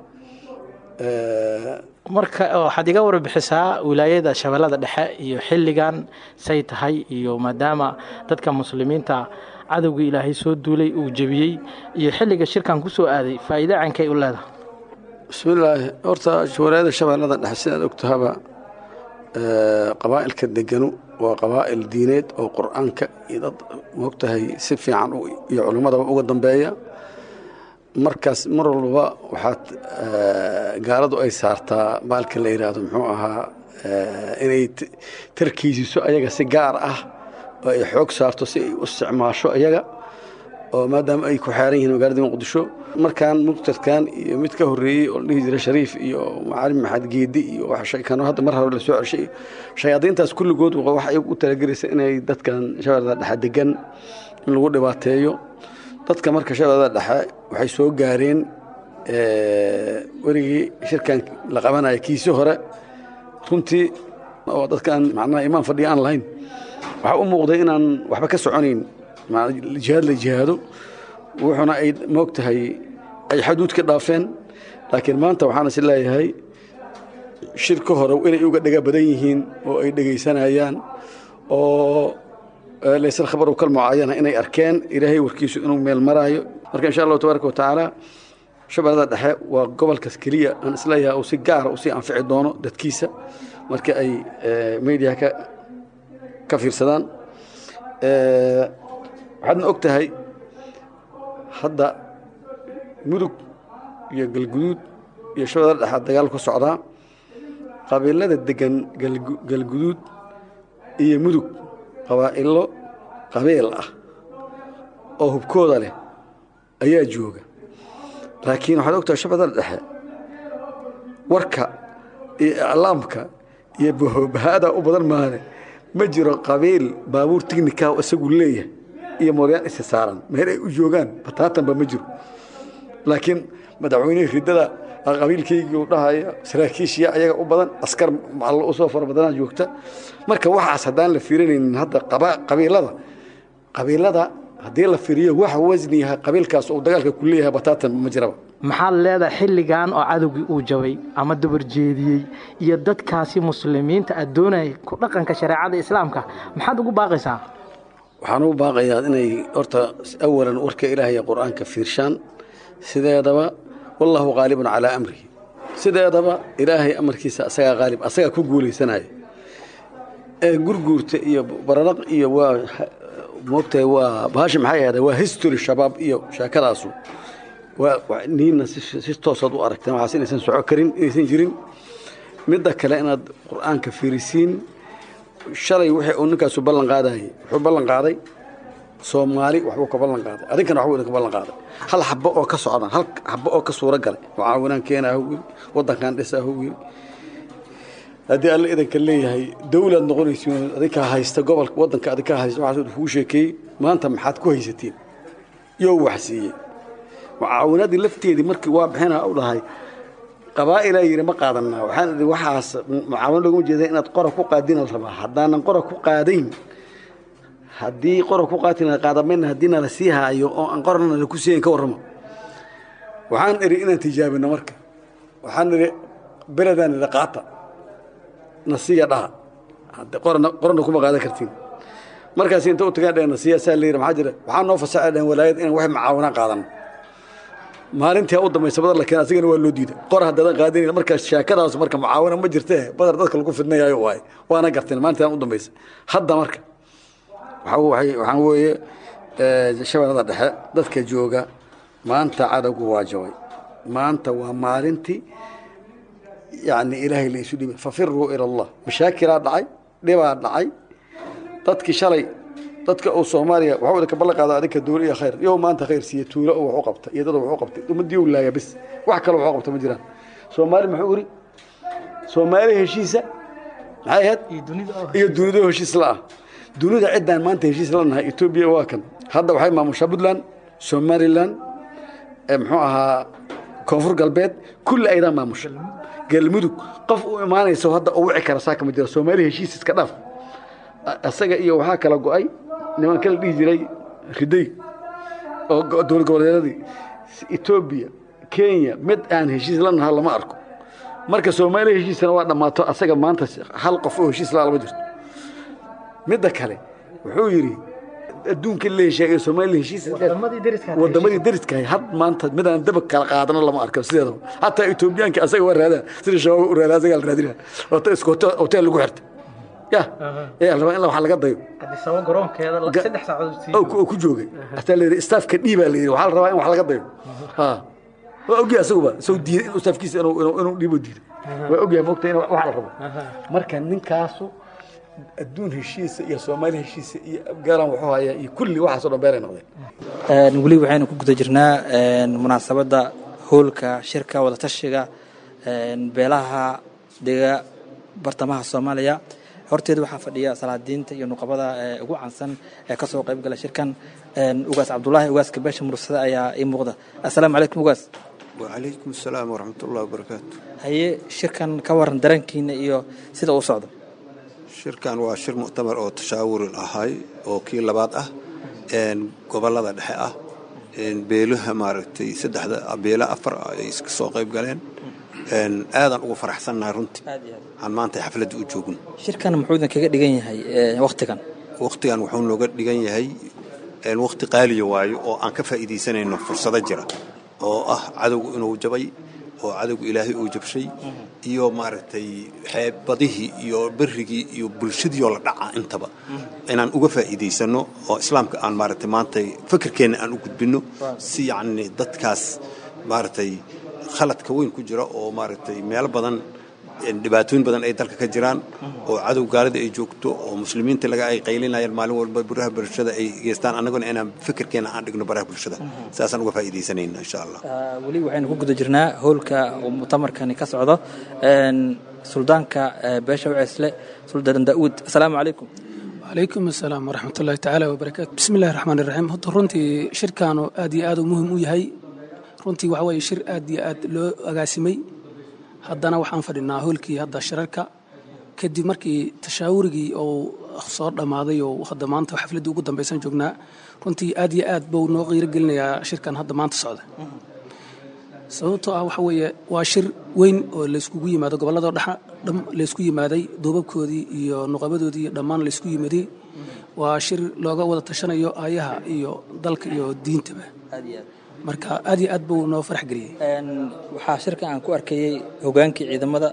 marka waxaad iga warbixisaa wilaayada shabeellada dhexe iyo xilligan say tahay iyo maadaama dadka muslimiinta cadowgii ilaahay soo duulay uu jebiyey iyo xilliga shirkan ku soo aaday faa'iide cankay u leedahay bismillaahi horta walaayada shabeellada dhexe sidaad og tahaba qabaa'ilka deganu waa qabaa'il diineed oo qur'aanka iyo dad moogtahay si fiican iyo culimmadaba uga dambeeya markaas mar walbaba waxaad gaaladu ay saartaa baalka la yidhaahdo muxuu ahaa inay tarkiisiso ayaga si gaar ah oo ay xoog saarto si ay u isticmaasho ayaga oo maadaama ay ku xeeran yihiin magaalada muqdisho markaan muqtadkan iyo mid ka horreeyey oo la dhihi jiray shariif iyo macalin maxamed geedi iyo kano hadda mar hore la soo ceshay shayaadiintaas kulligood waxay u talagelaysa inay dadkan shabeellada dhexe degan in lagu dhibaateeyo dadka marka shabeellada dhexe waxay soo gaareen werigii shirkan la qabanaya kiisi hore runtii oo dadkaan macnaha imaan fadhiya aan lahayn waxaa u muuqday inaan waxba ka soconayn jihaad la jihaado wuxuuna ay moog tahay ay xaduud ka dhaafeen laakiin maanta waxaan is leeyahay shirka hore inay uga dhega badan yihiin oo ay dhegaysanayaan oo laysal khabaru kal mucaayana inay arkeen ilaahay warkiisu inuu meel maraayo marka insha allahu tabaaraka watacaala shabeellada dhexe waa gobolkaas keliya aan isleeyahay uu si gaara usii anfici doono dadkiisa marka ay mediaha ka ka fiirsadaan waxaadna og tahay hadda mudug iyo galguduud iyo shabeellada dhexaad dagaal ku socdaa qabiilada degan galguduud iyo mudug qabaa'ilo qabiil ah oo hubkooda leh ayaa jooga laakiin waxaad og tahay shabeellada dhexe warka iyo iclaamka iyo bahada u badan maane ma jiro qabiil baabuur tignika isagu leeyahay iyo mooryaan isa saaran meel ay u joogaan bataatanba ma jiro laakiin madaxweynihii riddada qabiilkaygii u dhahaya saraakiishiya ayaga u badan askar macallo usoo fara badanaa joogta marka waxaas haddaan la fiirinaynin hadda qabiilada qabiilada haddii la fiiriyo waxa wasni yahay qabiilkaas uu dagaalka ku leeyahay bataatan ma jiraba maxaad leedahay xilligan oo cadowgii uu jabay ama dabar jeediyey iyo dadkaasi muslimiinta aad doonayay ku dhaqanka shareecada islaamka maxaad ugu baaqaysaa waxaan ugu baaqayaa inay horta awalan warka ilaahay ee qur'aanka fiirshaan sideedaba wallahu qaalibun calaa amrihi sideedaba ilaahay amarkiisa asagaa qaalib asagaa ku guulaysanaya ee gurguurta iyo baranaq iyo waa moogtahay waa bahasha maxay ahda waa history shabaab iyo sheekadaasu niina si toosaad u aragteen waxaas inaysan soco karin inaysan jirin midda kale inaad qur'aanka fiirisiin shalay wixii uu ninkaasu ballan qaadayay wuxuu ballan qaaday soomaali waxbuu ka ballan qaaday adinkana waxbuu idinka ballan qaaday hal xabo oo ka socdaan hal xabo oo ka suuro galay mucaawinaan keenaa hu yiri waddankan dhisaa hu yiri haddii alle idinka leeyahay dawlaad noqonaysiin adinkaa haysta gobolka waddanka adinkaa haysta waxaas kugu sheekeeyey maanta maxaad ku haysatiin yoo wax siiyey mucaawinadii lafteedii markii waa bixina u dhahay qabaa'ilaa yidhi ma qaadanaa waxaan idhi waxaas mucaawino loguma jeeda inaad qora ku qaadina la rabaa haddaanan qora ku qaadayn haddii qora ku qaati qaadamayna haddii nala sii haayo oo aan qorana nala ku siiyayn ka warramo waxaan idhi inaan tijaabino marka waxaan idhi beledaan idhi qaata nasiya dhaha qorana qorana kuma qaadan kartiin markaas inta u tagaan dhehen nasiya saa la yidhi maxaa jira waxaa noo fasaxa dhehen walaayad inaan wax mucaawinaan qaadano maalintii u dambaysa badar la keen asigana waa loo diiday qor haddaadan qaadinayn marka sheekadaas marka mucaawina ma jirtee badar dadka lagu fidnayayo waay waana garteen maalintaan u dambaysa hadda marka waxaa weeye shabeellada dhexe dadka jooga maanta cadowgu waa jabay maanta waa maalintii yani ilaahay la isu dhibay fafiruu ila allah mashaakilaa dhacay dhibaa dhacay dadkii shalay dadka uu soomaaliya waxaa wada ka ballan qaada adinka dowla iyo khayr yow maanta khayr siiye tuulo oo wax u qabta iyo dad wax u qabtay ummadii u laaya bis wax kale wax u qabta ma jiraan soomaali muxuu iri soomaali heshiisa maxay ahayd iyo dunida heshiis la ah dunida ciddaan maanta heshiis la nahay etoobiya waa kan hadda waxay maamushaa puntland somaliland muxuu ahaa koonfur galbeed kulli aydaa maamusha galmudug qof u imaanayso hadda u wici kara saaka ma jira soomaali heshiis iska dhaaf isaga iyo waxaa kala go-ay nimanka la dhihi jiray riday oo dowlad goboleedyadii etoobiya kenya mid aan heshiis la nahaa lama arko marka soomaaliya heshiisana waa dhammaato asaga maanta hal qof oo heshiis la lama jirto midda kale wuxuu yidhi adduunka la hesheegay soomaaliya heshiis wadamadii deriskahay had maanta midaan daba kala qaadano lama arko sideedaba hataa etoobiyaanka asaga waa raadaan sida shabaab u raada asagaa la raadinaa wata isku hotel lagu xirta ya ee rabaa in wax laga dayo oo ku joogay hataa la yidhi staafka dhiibaa la yidhi waxaa la rabaa in wax laga dayo ha waa ogyahay asaguba isagoo diiday inuu staafkiisa inuu dhiibo diiday waa ogyahay moogta in wax la rabo marka ninkaasu adduun heshiisa iyo soomaali heshiisa iyo afgaalan wuxuu hayaa iyo kulli waxaasoo dhan beeray noqdeen weli waxaynu ku guda jirnaa munaasabadda hoolka shirka wadatashiga beelaha dega bartamaha soomaaliya horteeda waxaa fadhiya salaadiinta iyo nuqabada ugu caansan ee ka soo qayb gala shirkan ugaas cabdulaahi ugaaska beesha mursada ayaa ii muuqda assalaamu calaykum ugaas wacalaykum asalaam waraxmat ullahi wabarakaatu haye shirkan ka waran dareenkiina iyo sida uu socdo shirkan waa shir muctamar oo tashaawurin ahay oo kii labaad ah gobolada dhexe ah beelaha maaragtay saddexda beela afar ay iska soo qayb galeen aadan ugu faraxsannahay runtii aan maanta xafladda u joogno shirkan muxuu idin kaga dhigan yahay wakhtigan wakhtigan wuxuu nooga dhigan yahay wakhti qaaliya waayo oo aan ka faa'iidaysanayno fursado jira oo ah cadowgu inuu jabay oo cadowgu ilaahay uu jabshay iyo maaragtay xeebadihii iyo berrigii iyo bulshadiioo la dhaca intaba inaan uga faa'iidaysanno oo islaamka aan maaragtay maanta fikirkeenna aan u gudbinno si yacni dadkaas maaragtay khaladka weyn ku jira oo maaragtay meelo badan dhibaatooyin badan ay dalka ka jiraan oo cadow gaalida ay joogto oo muslimiinta laga ay qaylinayaan maalin walba baraha bulshada ay geystaan annaguna inaan fikirkeena aan dhigno baraha bulshada saasaan uga faa'iidaysanayna insha allah weli waxaynu ku guda jirnaa hoolka uu mutamarkani ka socdo suldaanka beesha waceesle suldaan daa'uud assalaamu calaykum calaykum asalaam waraxmat ullahi tacaala wabarakaatu bismi illahi raxmaan iraxiim horta runtii shirkaanu aad iyo aad u muhim u yahay runtii waxa weeye shir aad iyo aad loo agaasimay haddana waxaan fadhinaa hoolkii hadda shirarka kadib markii tashaawurigii uu soo dhammaaday oo hadda maanta xafladdii ugu dambaysan joognaa runtii aad iyo aad buu noo qiirogelinayaa shirkan hadda maanta socda sababtoo ah waxa weeye waa shir weyn oo layskugu yimaado gobolladoo dhexa laysku yimaaday duubabkoodii iyo nuqabadoodii dhammaan laysku yimaday waa shir looga wada tashanayo aayaha iyo dalka iyo diintaba marka aad iyo aad buu noo farax geliyey waxaa shirka aan ku arkayey hogaankii ciidamada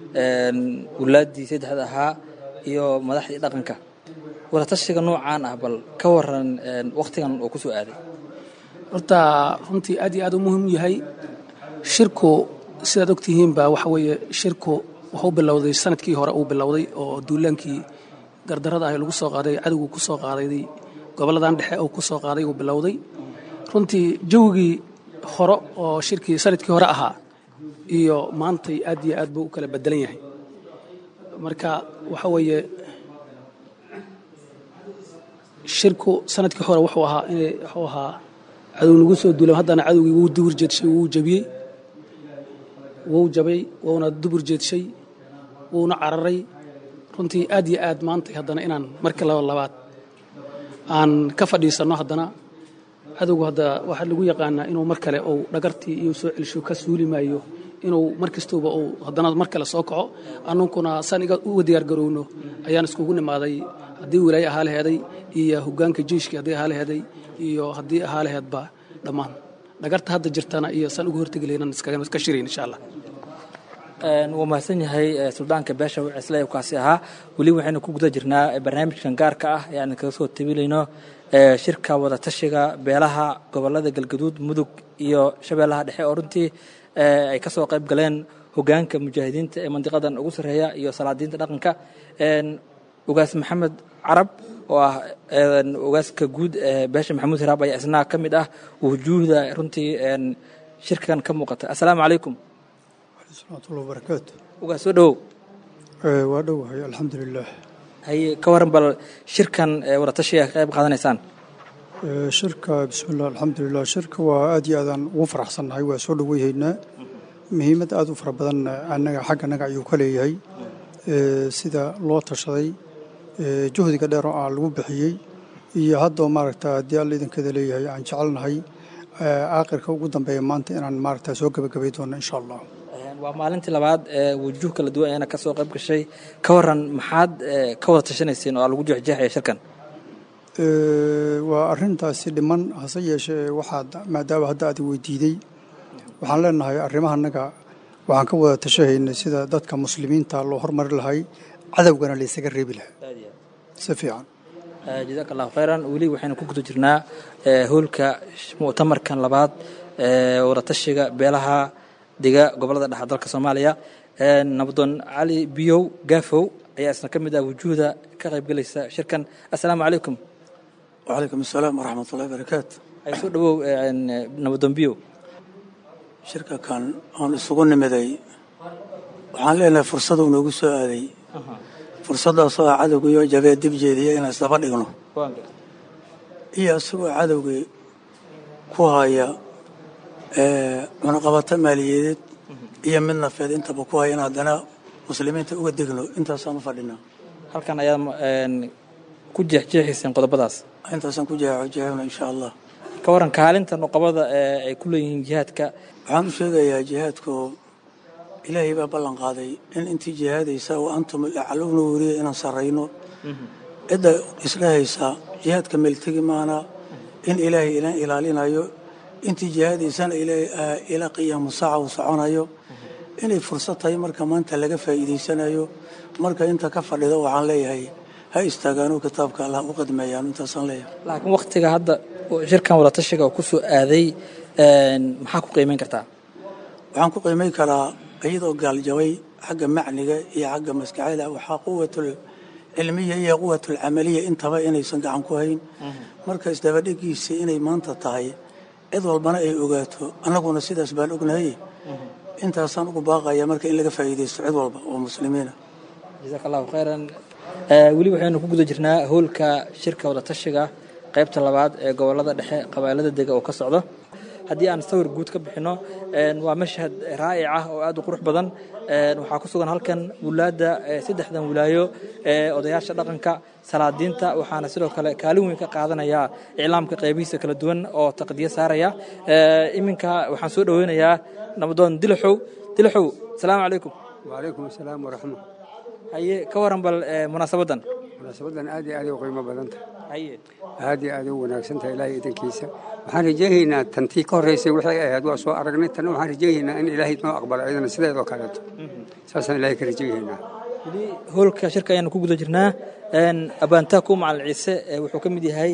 wulaaddii saddexda ahaa iyo madaxdii dhaqanka wadatashiga noocaan ah bal ka waran wakhtigan uu ku soo aaday horta runtii aad iyo aad u muhiim yahay shirku sidaad ogtihiinba waxa weeye shirku wuxuu bilowday sanadkii hore uu bilowday oo duulaankii gardarada ah lagu soo qaaday cadowgu ku soo qaaday goboladan dhexe uu ku soo qaaday uu bilowday runtii jawigii hore oo shirkii sanadkii hore ahaa iyo maantay aad iyo aad buu u kala bedelan yahay marka waxa weeye shirku sanadkii hore wuxuu ahaa inay wuxuu ahaa cadow nagu soo duulam haddana cadowgii wuu dubur jeedshay wuu jabiyey wuu jabay wuuna dubur jeedshay wuuna cararay runtii aad iyo aad maantay haddana inaan marka laba labaad aan ka fadhiisanno haddana cadowgu hadda waxaa lagu yaqaanaa inuu mar kale uu dhagartii iyo soo celisho ka suuli maayo inuu mar kastuba uu haddana mar kale soo kaco annunkuna saan iga uga diyaargarowno ayaan iskugu nimaaday haddii wilaaye ahaa laheeday iyo hogaanka jeiskii haddii ahaa laheeday iyo haddii ahaa laheedba dhammaan dhagarta hadda jirtana iyo saan uga hortegi lahayn iska shirayn insha allah wuu mahadsan yahay suldaanka beesha cisle kaasi ahaa weli waxaynu ku guda jirnaa barnaamijkan gaarka ah ee aan kaga soo tabilayno shirka wadatashiga beelaha gobolada galgaduud mudug iyo shabeellaha dhexe oo runtii ay ka soo qayb galeen hogaanka mujaahidiinta ee mandiqadan ugu sarreeya iyo salaadiinta dhaqanka ugaas maxamed carab oo ah ugaaska guud ee beesha maxamuud hiraab ayaa isna ka mid ah wujuuhda runtii shirkan ka muuqata assalaamu calaykum raxmatullahi wabarakaatu ugaas soo dhowow waa dhowahay alxamdulilah haye ka waran bal shirkan wadatashiga ka qayb qaadanaysaan shirka bismillah alxamdulilah shirka waa aad iyo aadaan ugu faraxsannahay waa soo dhoweyhaynaa muhiimad aad u fara badan annaga xagga annaga ayuu ka leeyahay sida loo tashaday juhdiga dheer oo aan lagu bixiyey iyo haddoo maaragta haddii alla idinkeeda leeyahay aan jecelnahay aakhirka ugu dambeeya maanta inaan maaragta soo gebagabay doono insha allah waa maalintii labaad ee wujuuh kala duwan ayaana ka soo qayb gashay ka waran maxaad ka wada tashanayseen oo lagu jeexjeexaya shirkan waa arrintaasi dhiman hase yeeshee waxaad maadaama hadda aad weydiiday waxaan leenahay arrimahanaga waxaan ka wada tashahaynay sida dadka muslimiinta loo hormari lahay cadowgana laysaga reebi lahaa si fiican jazaak allahu khayran weli waxaynu ku guda jirnaa hoolka mu'tamarkan labaad ee wadatashiga beelaha dega gobolada dhexe dalka soomaaliya nabadoon cali biyow gaafow ayaa isna ka mid ah wujuuhda ka qaybgelaysa shirkan assalaamu calaykum wacalaykum assalaam waraxmatullahi barakaatu ay soo dhowow nabadoon biyow shirka kan aan isugu nimiday waxaan leenahay fursaduu noogu soo aaday fursaddaasoo ah cadowgiioo jabee dib jeediya inaan isdaba dhigno iyo isagoo cadowgii ku haya cunaqabato maaliyadeed iyo mid nafeed intaba ku haya in haddana muslimiinta uga degno intaasaan u fadhinaa halkan ayaad ku jeexjeexayseen qodobadaas intaasaan ku jeexjeexna insha allah ka waran kaalinta nuqabada ee ay ku leeyihiin jihaadka waxaan u sheegayaa jihaadka oo ilaahay baa ballan qaaday in intii jihaadaysa wa antum aclowna weriya inaan sarrayno cidda isdhahaysa jihaadka meeltegi maana in ilaahay ilan ilaalinayo intii jihaadaysana ila qiyaamu saaca uu soconayo inay fursad tahay marka maanta laga faa'iidaysanayo marka inta ka fadhida waxaan leeyahay ha istaagaanoo kitaabka allah u qadmeeyaan intaasaan leeyahay laakiin waktiga hadda shirkan wadatashiga oo ku soo aaday maxaa ku qiimayn kartaa waxaan ku qiimayn karaa iyadoo gaaljabay xagga macniga iyo xagga maskaxda waxaa quwatul cilmiya iyo quwatul camaliya intaba inaysan gacan ku hayn marka isdabadhigiisa inay maanta tahay cid walbana ay ogaato annaguna sidaas baan ognahay intaasaan ugu baaqaya marka in laga faa'iidaysto cid walba oo muslimiina jazaak allahu khayran weli waxaynu ku guda jirnaa hoolka shirka wadatashiga qaybta labaad ee gobolada dhexe qabailada dega oo ka socdo haddii aan sawir guud ka bixinno waa mashhad raa'ic ah oo aad u qurux badan waxaa ku sugan halkan wulaadda saddexdan wilaayo ee odayaasha dhaqanka salaadiinta waxaana sidoo kale kaalin weyn ka qaadanaya iclaamka qaybihiisa kala duwan oo taqdiyo saaraya iminka waxaan soo dhoweynayaa nabadoon dilaxow dilaxow asalaamu calaykum wacalaykum asalaam waraxma haye ka waran bal munaasabadan munaasabadan aad iyo aad u qiimo badan tahay aad iyo aad u wanaagsan tahay ilaahay idankiisa waxaan rajaynaynaa tantii ka horreysay waxay ahayd waa soo aragnay tanna waxaan rajaynaynaa in ilaahay noo aqbalo iyadana sideedoo kaleeto saasaan ilaahay ka rajaynaynaa weli hoolka shirka ayaanu ku guda jirnaa abaantaaku macalin ciise wuxuu ka mid yahay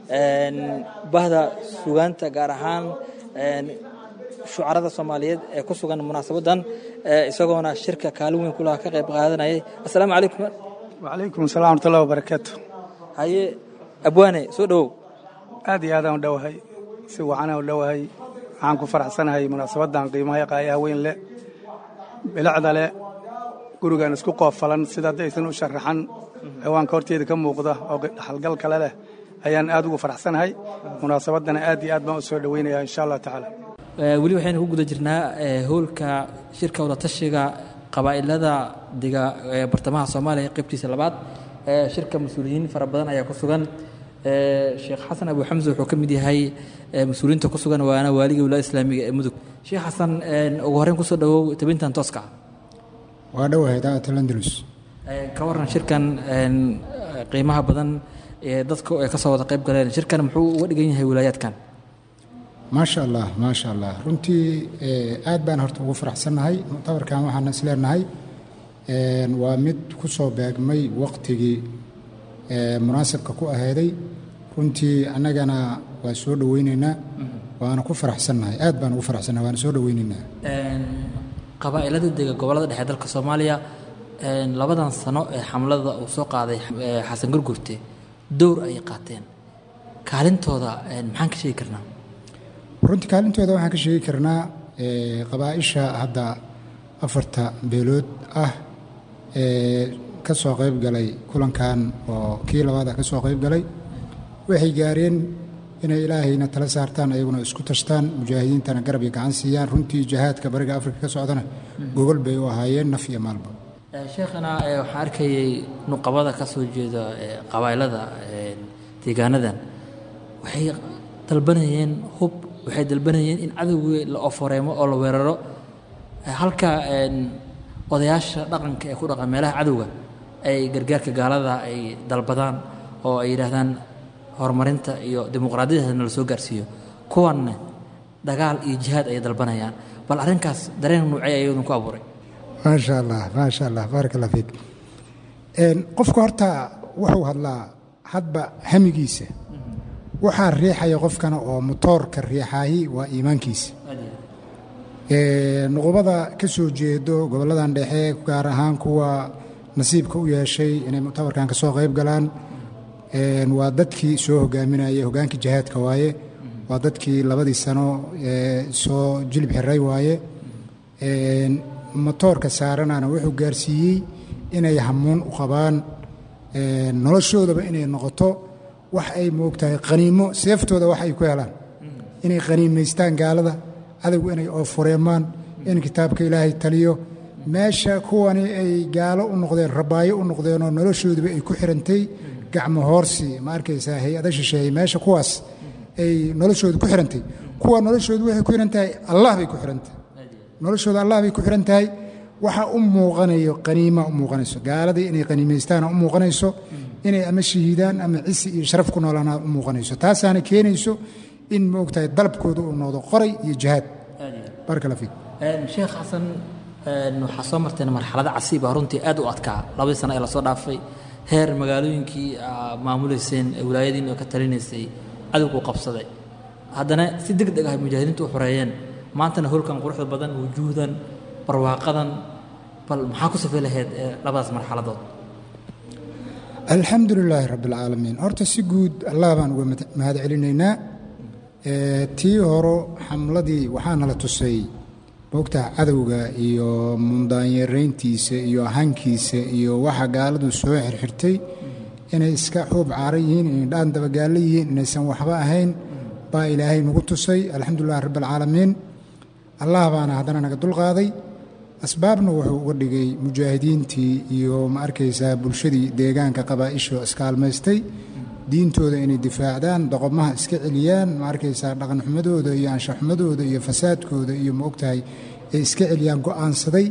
bahda sugaanta gaar ahaan shucarada soomaaliyeed ee ku sugan munaasabadan isagoona shirka kaalin weyn kulaha ka qayb qaadanayay assalaamu calaykum wacalaykum assalam warahmatullahi wabarakaatu haye abwaane soo dhowow aad iyo aadaan u dhowahay si wacanaan u dhowahay waxaan ku faraxsanahay munaasabadan qiimaha qaayaha weyn leh bilicda leh gurigan isku qoofalan sida hadda aysan u sharaxan ciwaanka horteeda ka muuqda oo dhaxalgal kale leh ayaan aad ugu faraxsanahay munaasabadana aad iyo aad baan u soo dhoweynaya insha allah tacaala weli waxaynu ku guda jirnaa hoolka shirka wadatashiga qabaa'ilada dega ee bartamaha soomaaliya qaybtiisa labaad shirka mas-uuliyiin fara badan ayaa ku sugan sheekh xasan abu xamse wuxuu ka mid yahay mas-uuliyiinta ku sugan waana waaliga wilaaya islaamiga ee mudug sheekh xasan ugu horreyn kusoo dhawow tabintan tooska waa dhowahay daa'atul andalus ka waran shirkan qiimaha badan ee dadka ay ka soo wada qayb galeen shirkan muxuu uga dhigan yahay wilaayaadkan maasha allah maasha allah runtii aad baan horta ugu faraxsannahay muctabarkan waxaan isleenahay waa mid ku soo beegmay waqtigii munaasabka ku aheyday runtii annagana waa soo dhoweyneynaa waana ku faraxsannahay aad baan ugu faraxsannahay waana soo dhoweyneynaa qabaa'ilada dega gobollada dhexe dalka soomaaliya labadan sano ee xamlada uu soo qaaday xasan gurgurte dowr ayay qaateen kaalintooda maxaan ka sheegi karnaa runtii kaalintooda waxaan ka sheegi karnaa qabaa'isha hadda afarta beelood ah ee ka soo qayb galay kulankan oo kii labaad ah ka soo qayb galay waxay gaareen inay ilaahayna tala saartaan ayaguna isku tashtaan mujaahidiintana garab iyo gacan siiyaan runtii jihaadka bariga afrika ka socdana gogol bay u ahaayeen naf iyo maalba sheekhana waxaan arkayay nuqabada ka soo jeeda qabaa'ilada deegaanadan waxay dalbanayeen hub waxay dalbanayeen in cadowgii la oforeemo oo la weeraro halka odayaasha dhaqanka ee ku dhaqan meelaha cadowga ay gargaarka gaalada ay dalbadaan oo ay yidhaahdaan horumarinta iyo dimuqraadiyada nala soo gaarsiiyo kuwanna dagaal iyo jihaad ayay dalbanayaan bal arrinkaas dareen nuucay ayadun ku abuuray maasha allah maasha allah baarak allah fiik qofka horta wuxuu hadlaa hadba hamigiisa waxaa riixaya qofkana oo motoorka riixaahi waa iimaankiisa nuqubada ka soo jeedo gobolladan dhexe gaar ahaan kuwa nasiibka u yeeshay inay muctabarkan ka soo qayb galaan waa dadkii soo hogaaminayay hogaankii jihaadka waaye waa dadkii labadii sano soo jilib xiray waaye motoorka saaranana wuxuu gaarsiiyey inay hamuun u qabaan noloshoodaba inay noqoto wax ay moogtahay qaniimo seeftooda wax ay ku helaan inay qaniimaystaan gaalada cadowgu inay oofureemaan in kitaabka ilaahay taliyo meesha kuwani ay gaalo u noqdeen rabaayo u noqdeenoo noloshooduba ay ku xirantay gacmo hoorsi ma arkaysaa hay-ada shisheeye meesha kuwaas ay noloshoodu ku xirantay kuwa noloshoodu waxay ku xihan tahay allah bay ku xihantahay noloshooda allah bay ku xihan tahay waxa u muuqanayo qaniima u muuqanayso gaaladii inay qaniimaystaan u muuqanayso inay ama shahiidaan ama cisi iyo sharaf ku noolaanaa u muuqanayso taasaana keenayso in maogtahay dalabkooda uu noqdo qoray iyo jihaad baraka allah fiik sheekh xasan waxaa soo marteen marxalada casiib ah runtii aad u adkaa labadii sano ee lasoo dhaafay heer magaalooyinkii maamuleyseen wilaayadiin oo ka talinaysay cadowgu qabsaday haddana si deg deg ah mujaahidiintu u xoreeyeen maantana holkan quruxda badan wujuuhdan barwaaqadan bal maxaa ku safay lahayd labadaas marxaladood alxamdu lilaahi rabbi alcaalamiin horta si guud allah baan uga mahad celinaynaa tii horo xamladii waxaana la tusay moogtaha cadowga iyo mundaanyarayntiisa iyo hankiisa iyo waxa gaaladu soo xirxirtay inay iska xuub caaran yihiin inay dhaan dabagaallo yihiin inaysan waxba ahayn baa ilaahay nagu tusay alxamdulilahi rabbi alcaalamiin allah baana haddana naga dulqaaday asbaabna wuxuu uga dhigay mujaahidiintii iyo ma arkaysaa bulshadii deegaanka qabaa'isho iskaalmaystay diintooda inay difaacdaan doqomaha iska celiyaan ma arkaysaa dhaqanxumadooda iyo anshaxumadooda iyo fasaadkooda iyo ma ogtahay ay iska celiyaan go'aansaday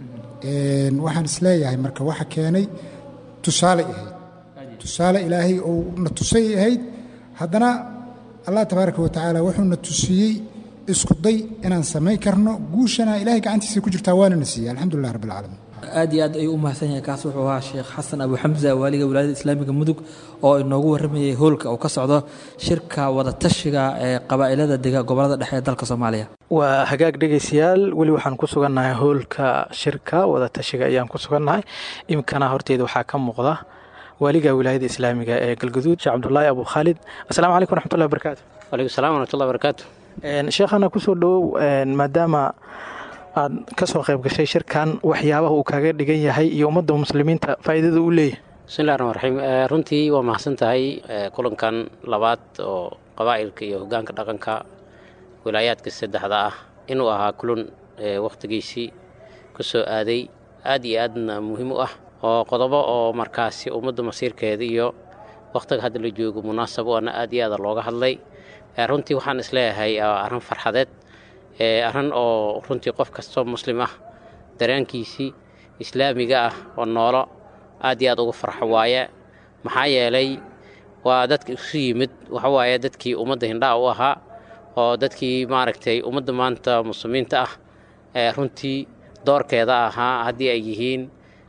waxaan isleeyahay marka waxa keenay tusaale ahayd tusaale ilaahay uu na tusay ahayd haddana allah tabaaraka wa tacaala wuxuu na tusiyey isku day inaan samayn karno guushana ilahay gacantiisa ku jirtaa waana na siiyey alxamdulilah rabbi alcaalamiin aad iyo aad ayuu u mahadsan yahay kaas wuxuu ahaa sheekh xasan abu xamsa waaliga wilaayada islaamiga mudug oo inoogu warramayay hoolka uu ka socdo shirka wadatashiga ee qabaa'ilada dega gobolada dhexe ee dalka soomaaliya waa hagaag dhegaystayaal weli waxaan ku sugannahay hoolka shirka wadatashiga ayaan ku sugannahay iminkana horteeda waxaa ka muuqda waaliga wilaayada islaamiga ee galguduud sheekh cabdulaahi abu khaalid asalamu calaykum waraxmatullahi wabarakaatu walaykum salam waraxmatullahi wabarakaatu sheekhana kusoo dhowow maadaama aad ka soo qayb gashay shirkan waxyaabaha uu kaga dhigan yahay iyo ummadda muslimiinta faa'iidada uu leeyahay bismillahi raxmaan raxiim runtii waa mahadsan tahay kulankan labaad oo qabaa'ilka iyo hoggaanka dhaqanka wilaayaadka saddexda ah inuu ahaa kulan wakhtigiisii ku soo aaday aad iyo aadna muhiim u ah oo qodobo oo markaasi ummadda masiirkeeda iyo wakhtiga hadda la joogo munaasab waana aad iyo aada looga hadlay runtii waxaan isleeyahay arrin farxadeed arrin oo runtii qof kastoo muslim ah dareenkiisii islaamiga ah oo noolo aad iyo aad uga farxo waaye maxaa yeelay waa dadka isu yimid waxawaaye dadkii ummadda hindhaha u ahaa oo dadkii maaragtay ummadda maanta muslimiinta ah runtii doorkeeda ahaa haddii ay yihiin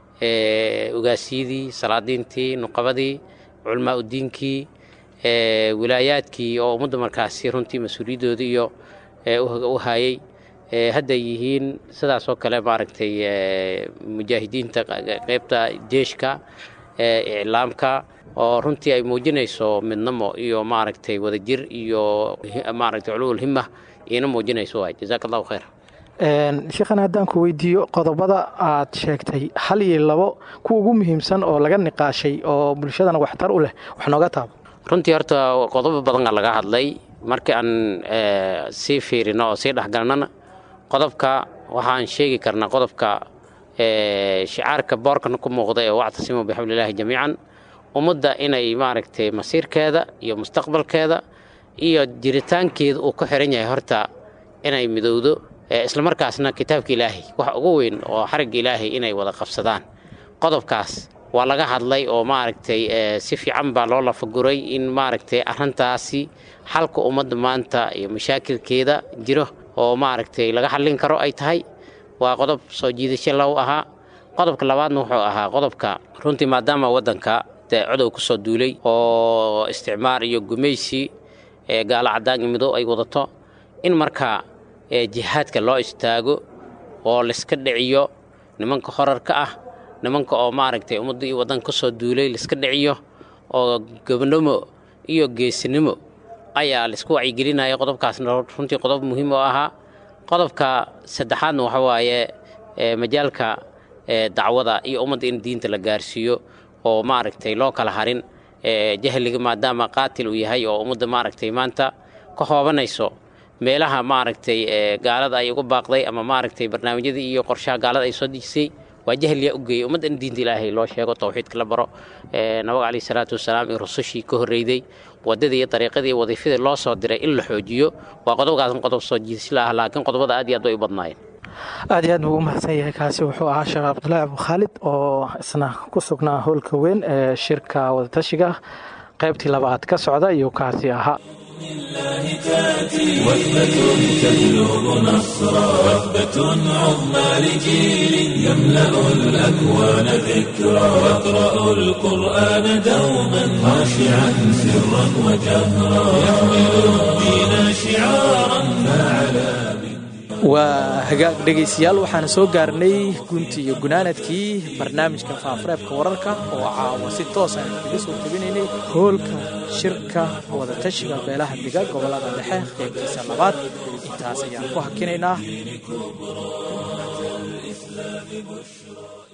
ugaasiyadii salaadiintii nuqabadii culmaa udiinkii wilaayaadkii oo ummadda markaasi runtii mas-uuliyadooda iyo u hayay hadday yihiin sidaas oo kale maaragtay mujaahidiinta qeybta jeeshka iclaamka oo runtii ay muujinayso midnimo iyo maaragtay wadajir iyo maaragtay culuul hima iina muujinayso waay jazaaka allahu khayr sheekhan haddaan ku weydiiyo qodobada aad sheegtay hal iyo labo kuwa ugu muhiimsan oo laga niqaashay oo bulshadana waxtar u leh wax nooga taabo runtii horta qodobo badanaa laga hadlay markii aan sii fiirino oo sii dhexgalnana qodobka waxaan sheegi karnaa qodobka shicaarka boorkana ku muuqda ee wactasimu bixablillahi jamiican ummadda inay maaragtay masiirkeeda iyo mustaqbalkeeda iyo jiritaankeeda uu ku xiran yahay horta inay midowdo islamarkaasna kitaabka ilaahay wax ugu weyn oo xarigga ilaahay inay wada qabsadaan qodobkaas waa laga hadlay oo maaragtay si fiican baa loo lafaguray in maaragtay arrintaasi xalka ummadda maanta iyo mashaakilkeeda jiro oo maaragtay laga xallin karo ay tahay waa qodob soo jiidasho low ahaa qodobka labaadna wuxuu ahaa qodobka runtii maadaama waddanka dee codow ku soo duulay oo isticmaar iyo gumaysi gaalo caddaan iyo midow ay wadato in markaa jihaadka loo istaago oo layska dhiciyo nimanka horarka ah nimanka oo maaragtay ummadda iyo waddanka ka soo duulay layska dhiciyo oo gobnimo iyo geesinimo ayaa laisku wacyigelinaya qodobkaasna runtii qodob muhiim oo ahaa qodobka saddexaadna waxa waaye majaalka dacwada iyo ummadda in diinta la gaarsiiyo oo maaragtay loo kala harin jahliga maadaama qaatil uu yahay oo ummadda maaragtay maanta ka hoobanayso meelaha maaragtay gaalada ay uga baaqday ama maaragtay barnaamijyadii iyo qorshaha gaalada ay soo dejisay waa jahliyaa u geeyey ummadda in diinta ilaahay loo sheego towxiidka la baro nabiga caleyhi salaatu wasalaam iyo rusushii ka horreeyday waddadii iyo dariiqadii iyo wadiifadii loo soo diray in la xoojiyo waa qodobkaasna qodob soo jiidasho la ah laakiin qodobada aad iyo aad bay u badnaayeen aad iyo aad buu u mahadsan yahay kaasi wuxuu ahaa sheekh cabdulaahi abukhaalid oo isna ku sugnaa howlka weyn ee shirka wadatashiga qaybtii labaad ka socda iyo kaasi ahaa وثبة تبلغ نصرا وثبة عظمى لجيل يملأ الأكوان ذكرا يقرأ القرآن دوما خاشعا سرا وجهرا يحمل الدين شعارا فعلى waa hagaag dhegaystayaal waxaan soo gaarnay gunti iyo gunaanadkii barnaamijka faafareebka wararka oo caawa si toosa aan kaga soo tebinaynay hoolka shirka wadatashiga beelaha diga gobolada dhexe qaybtiisa labaad intaas ayaan ku hakinaynaa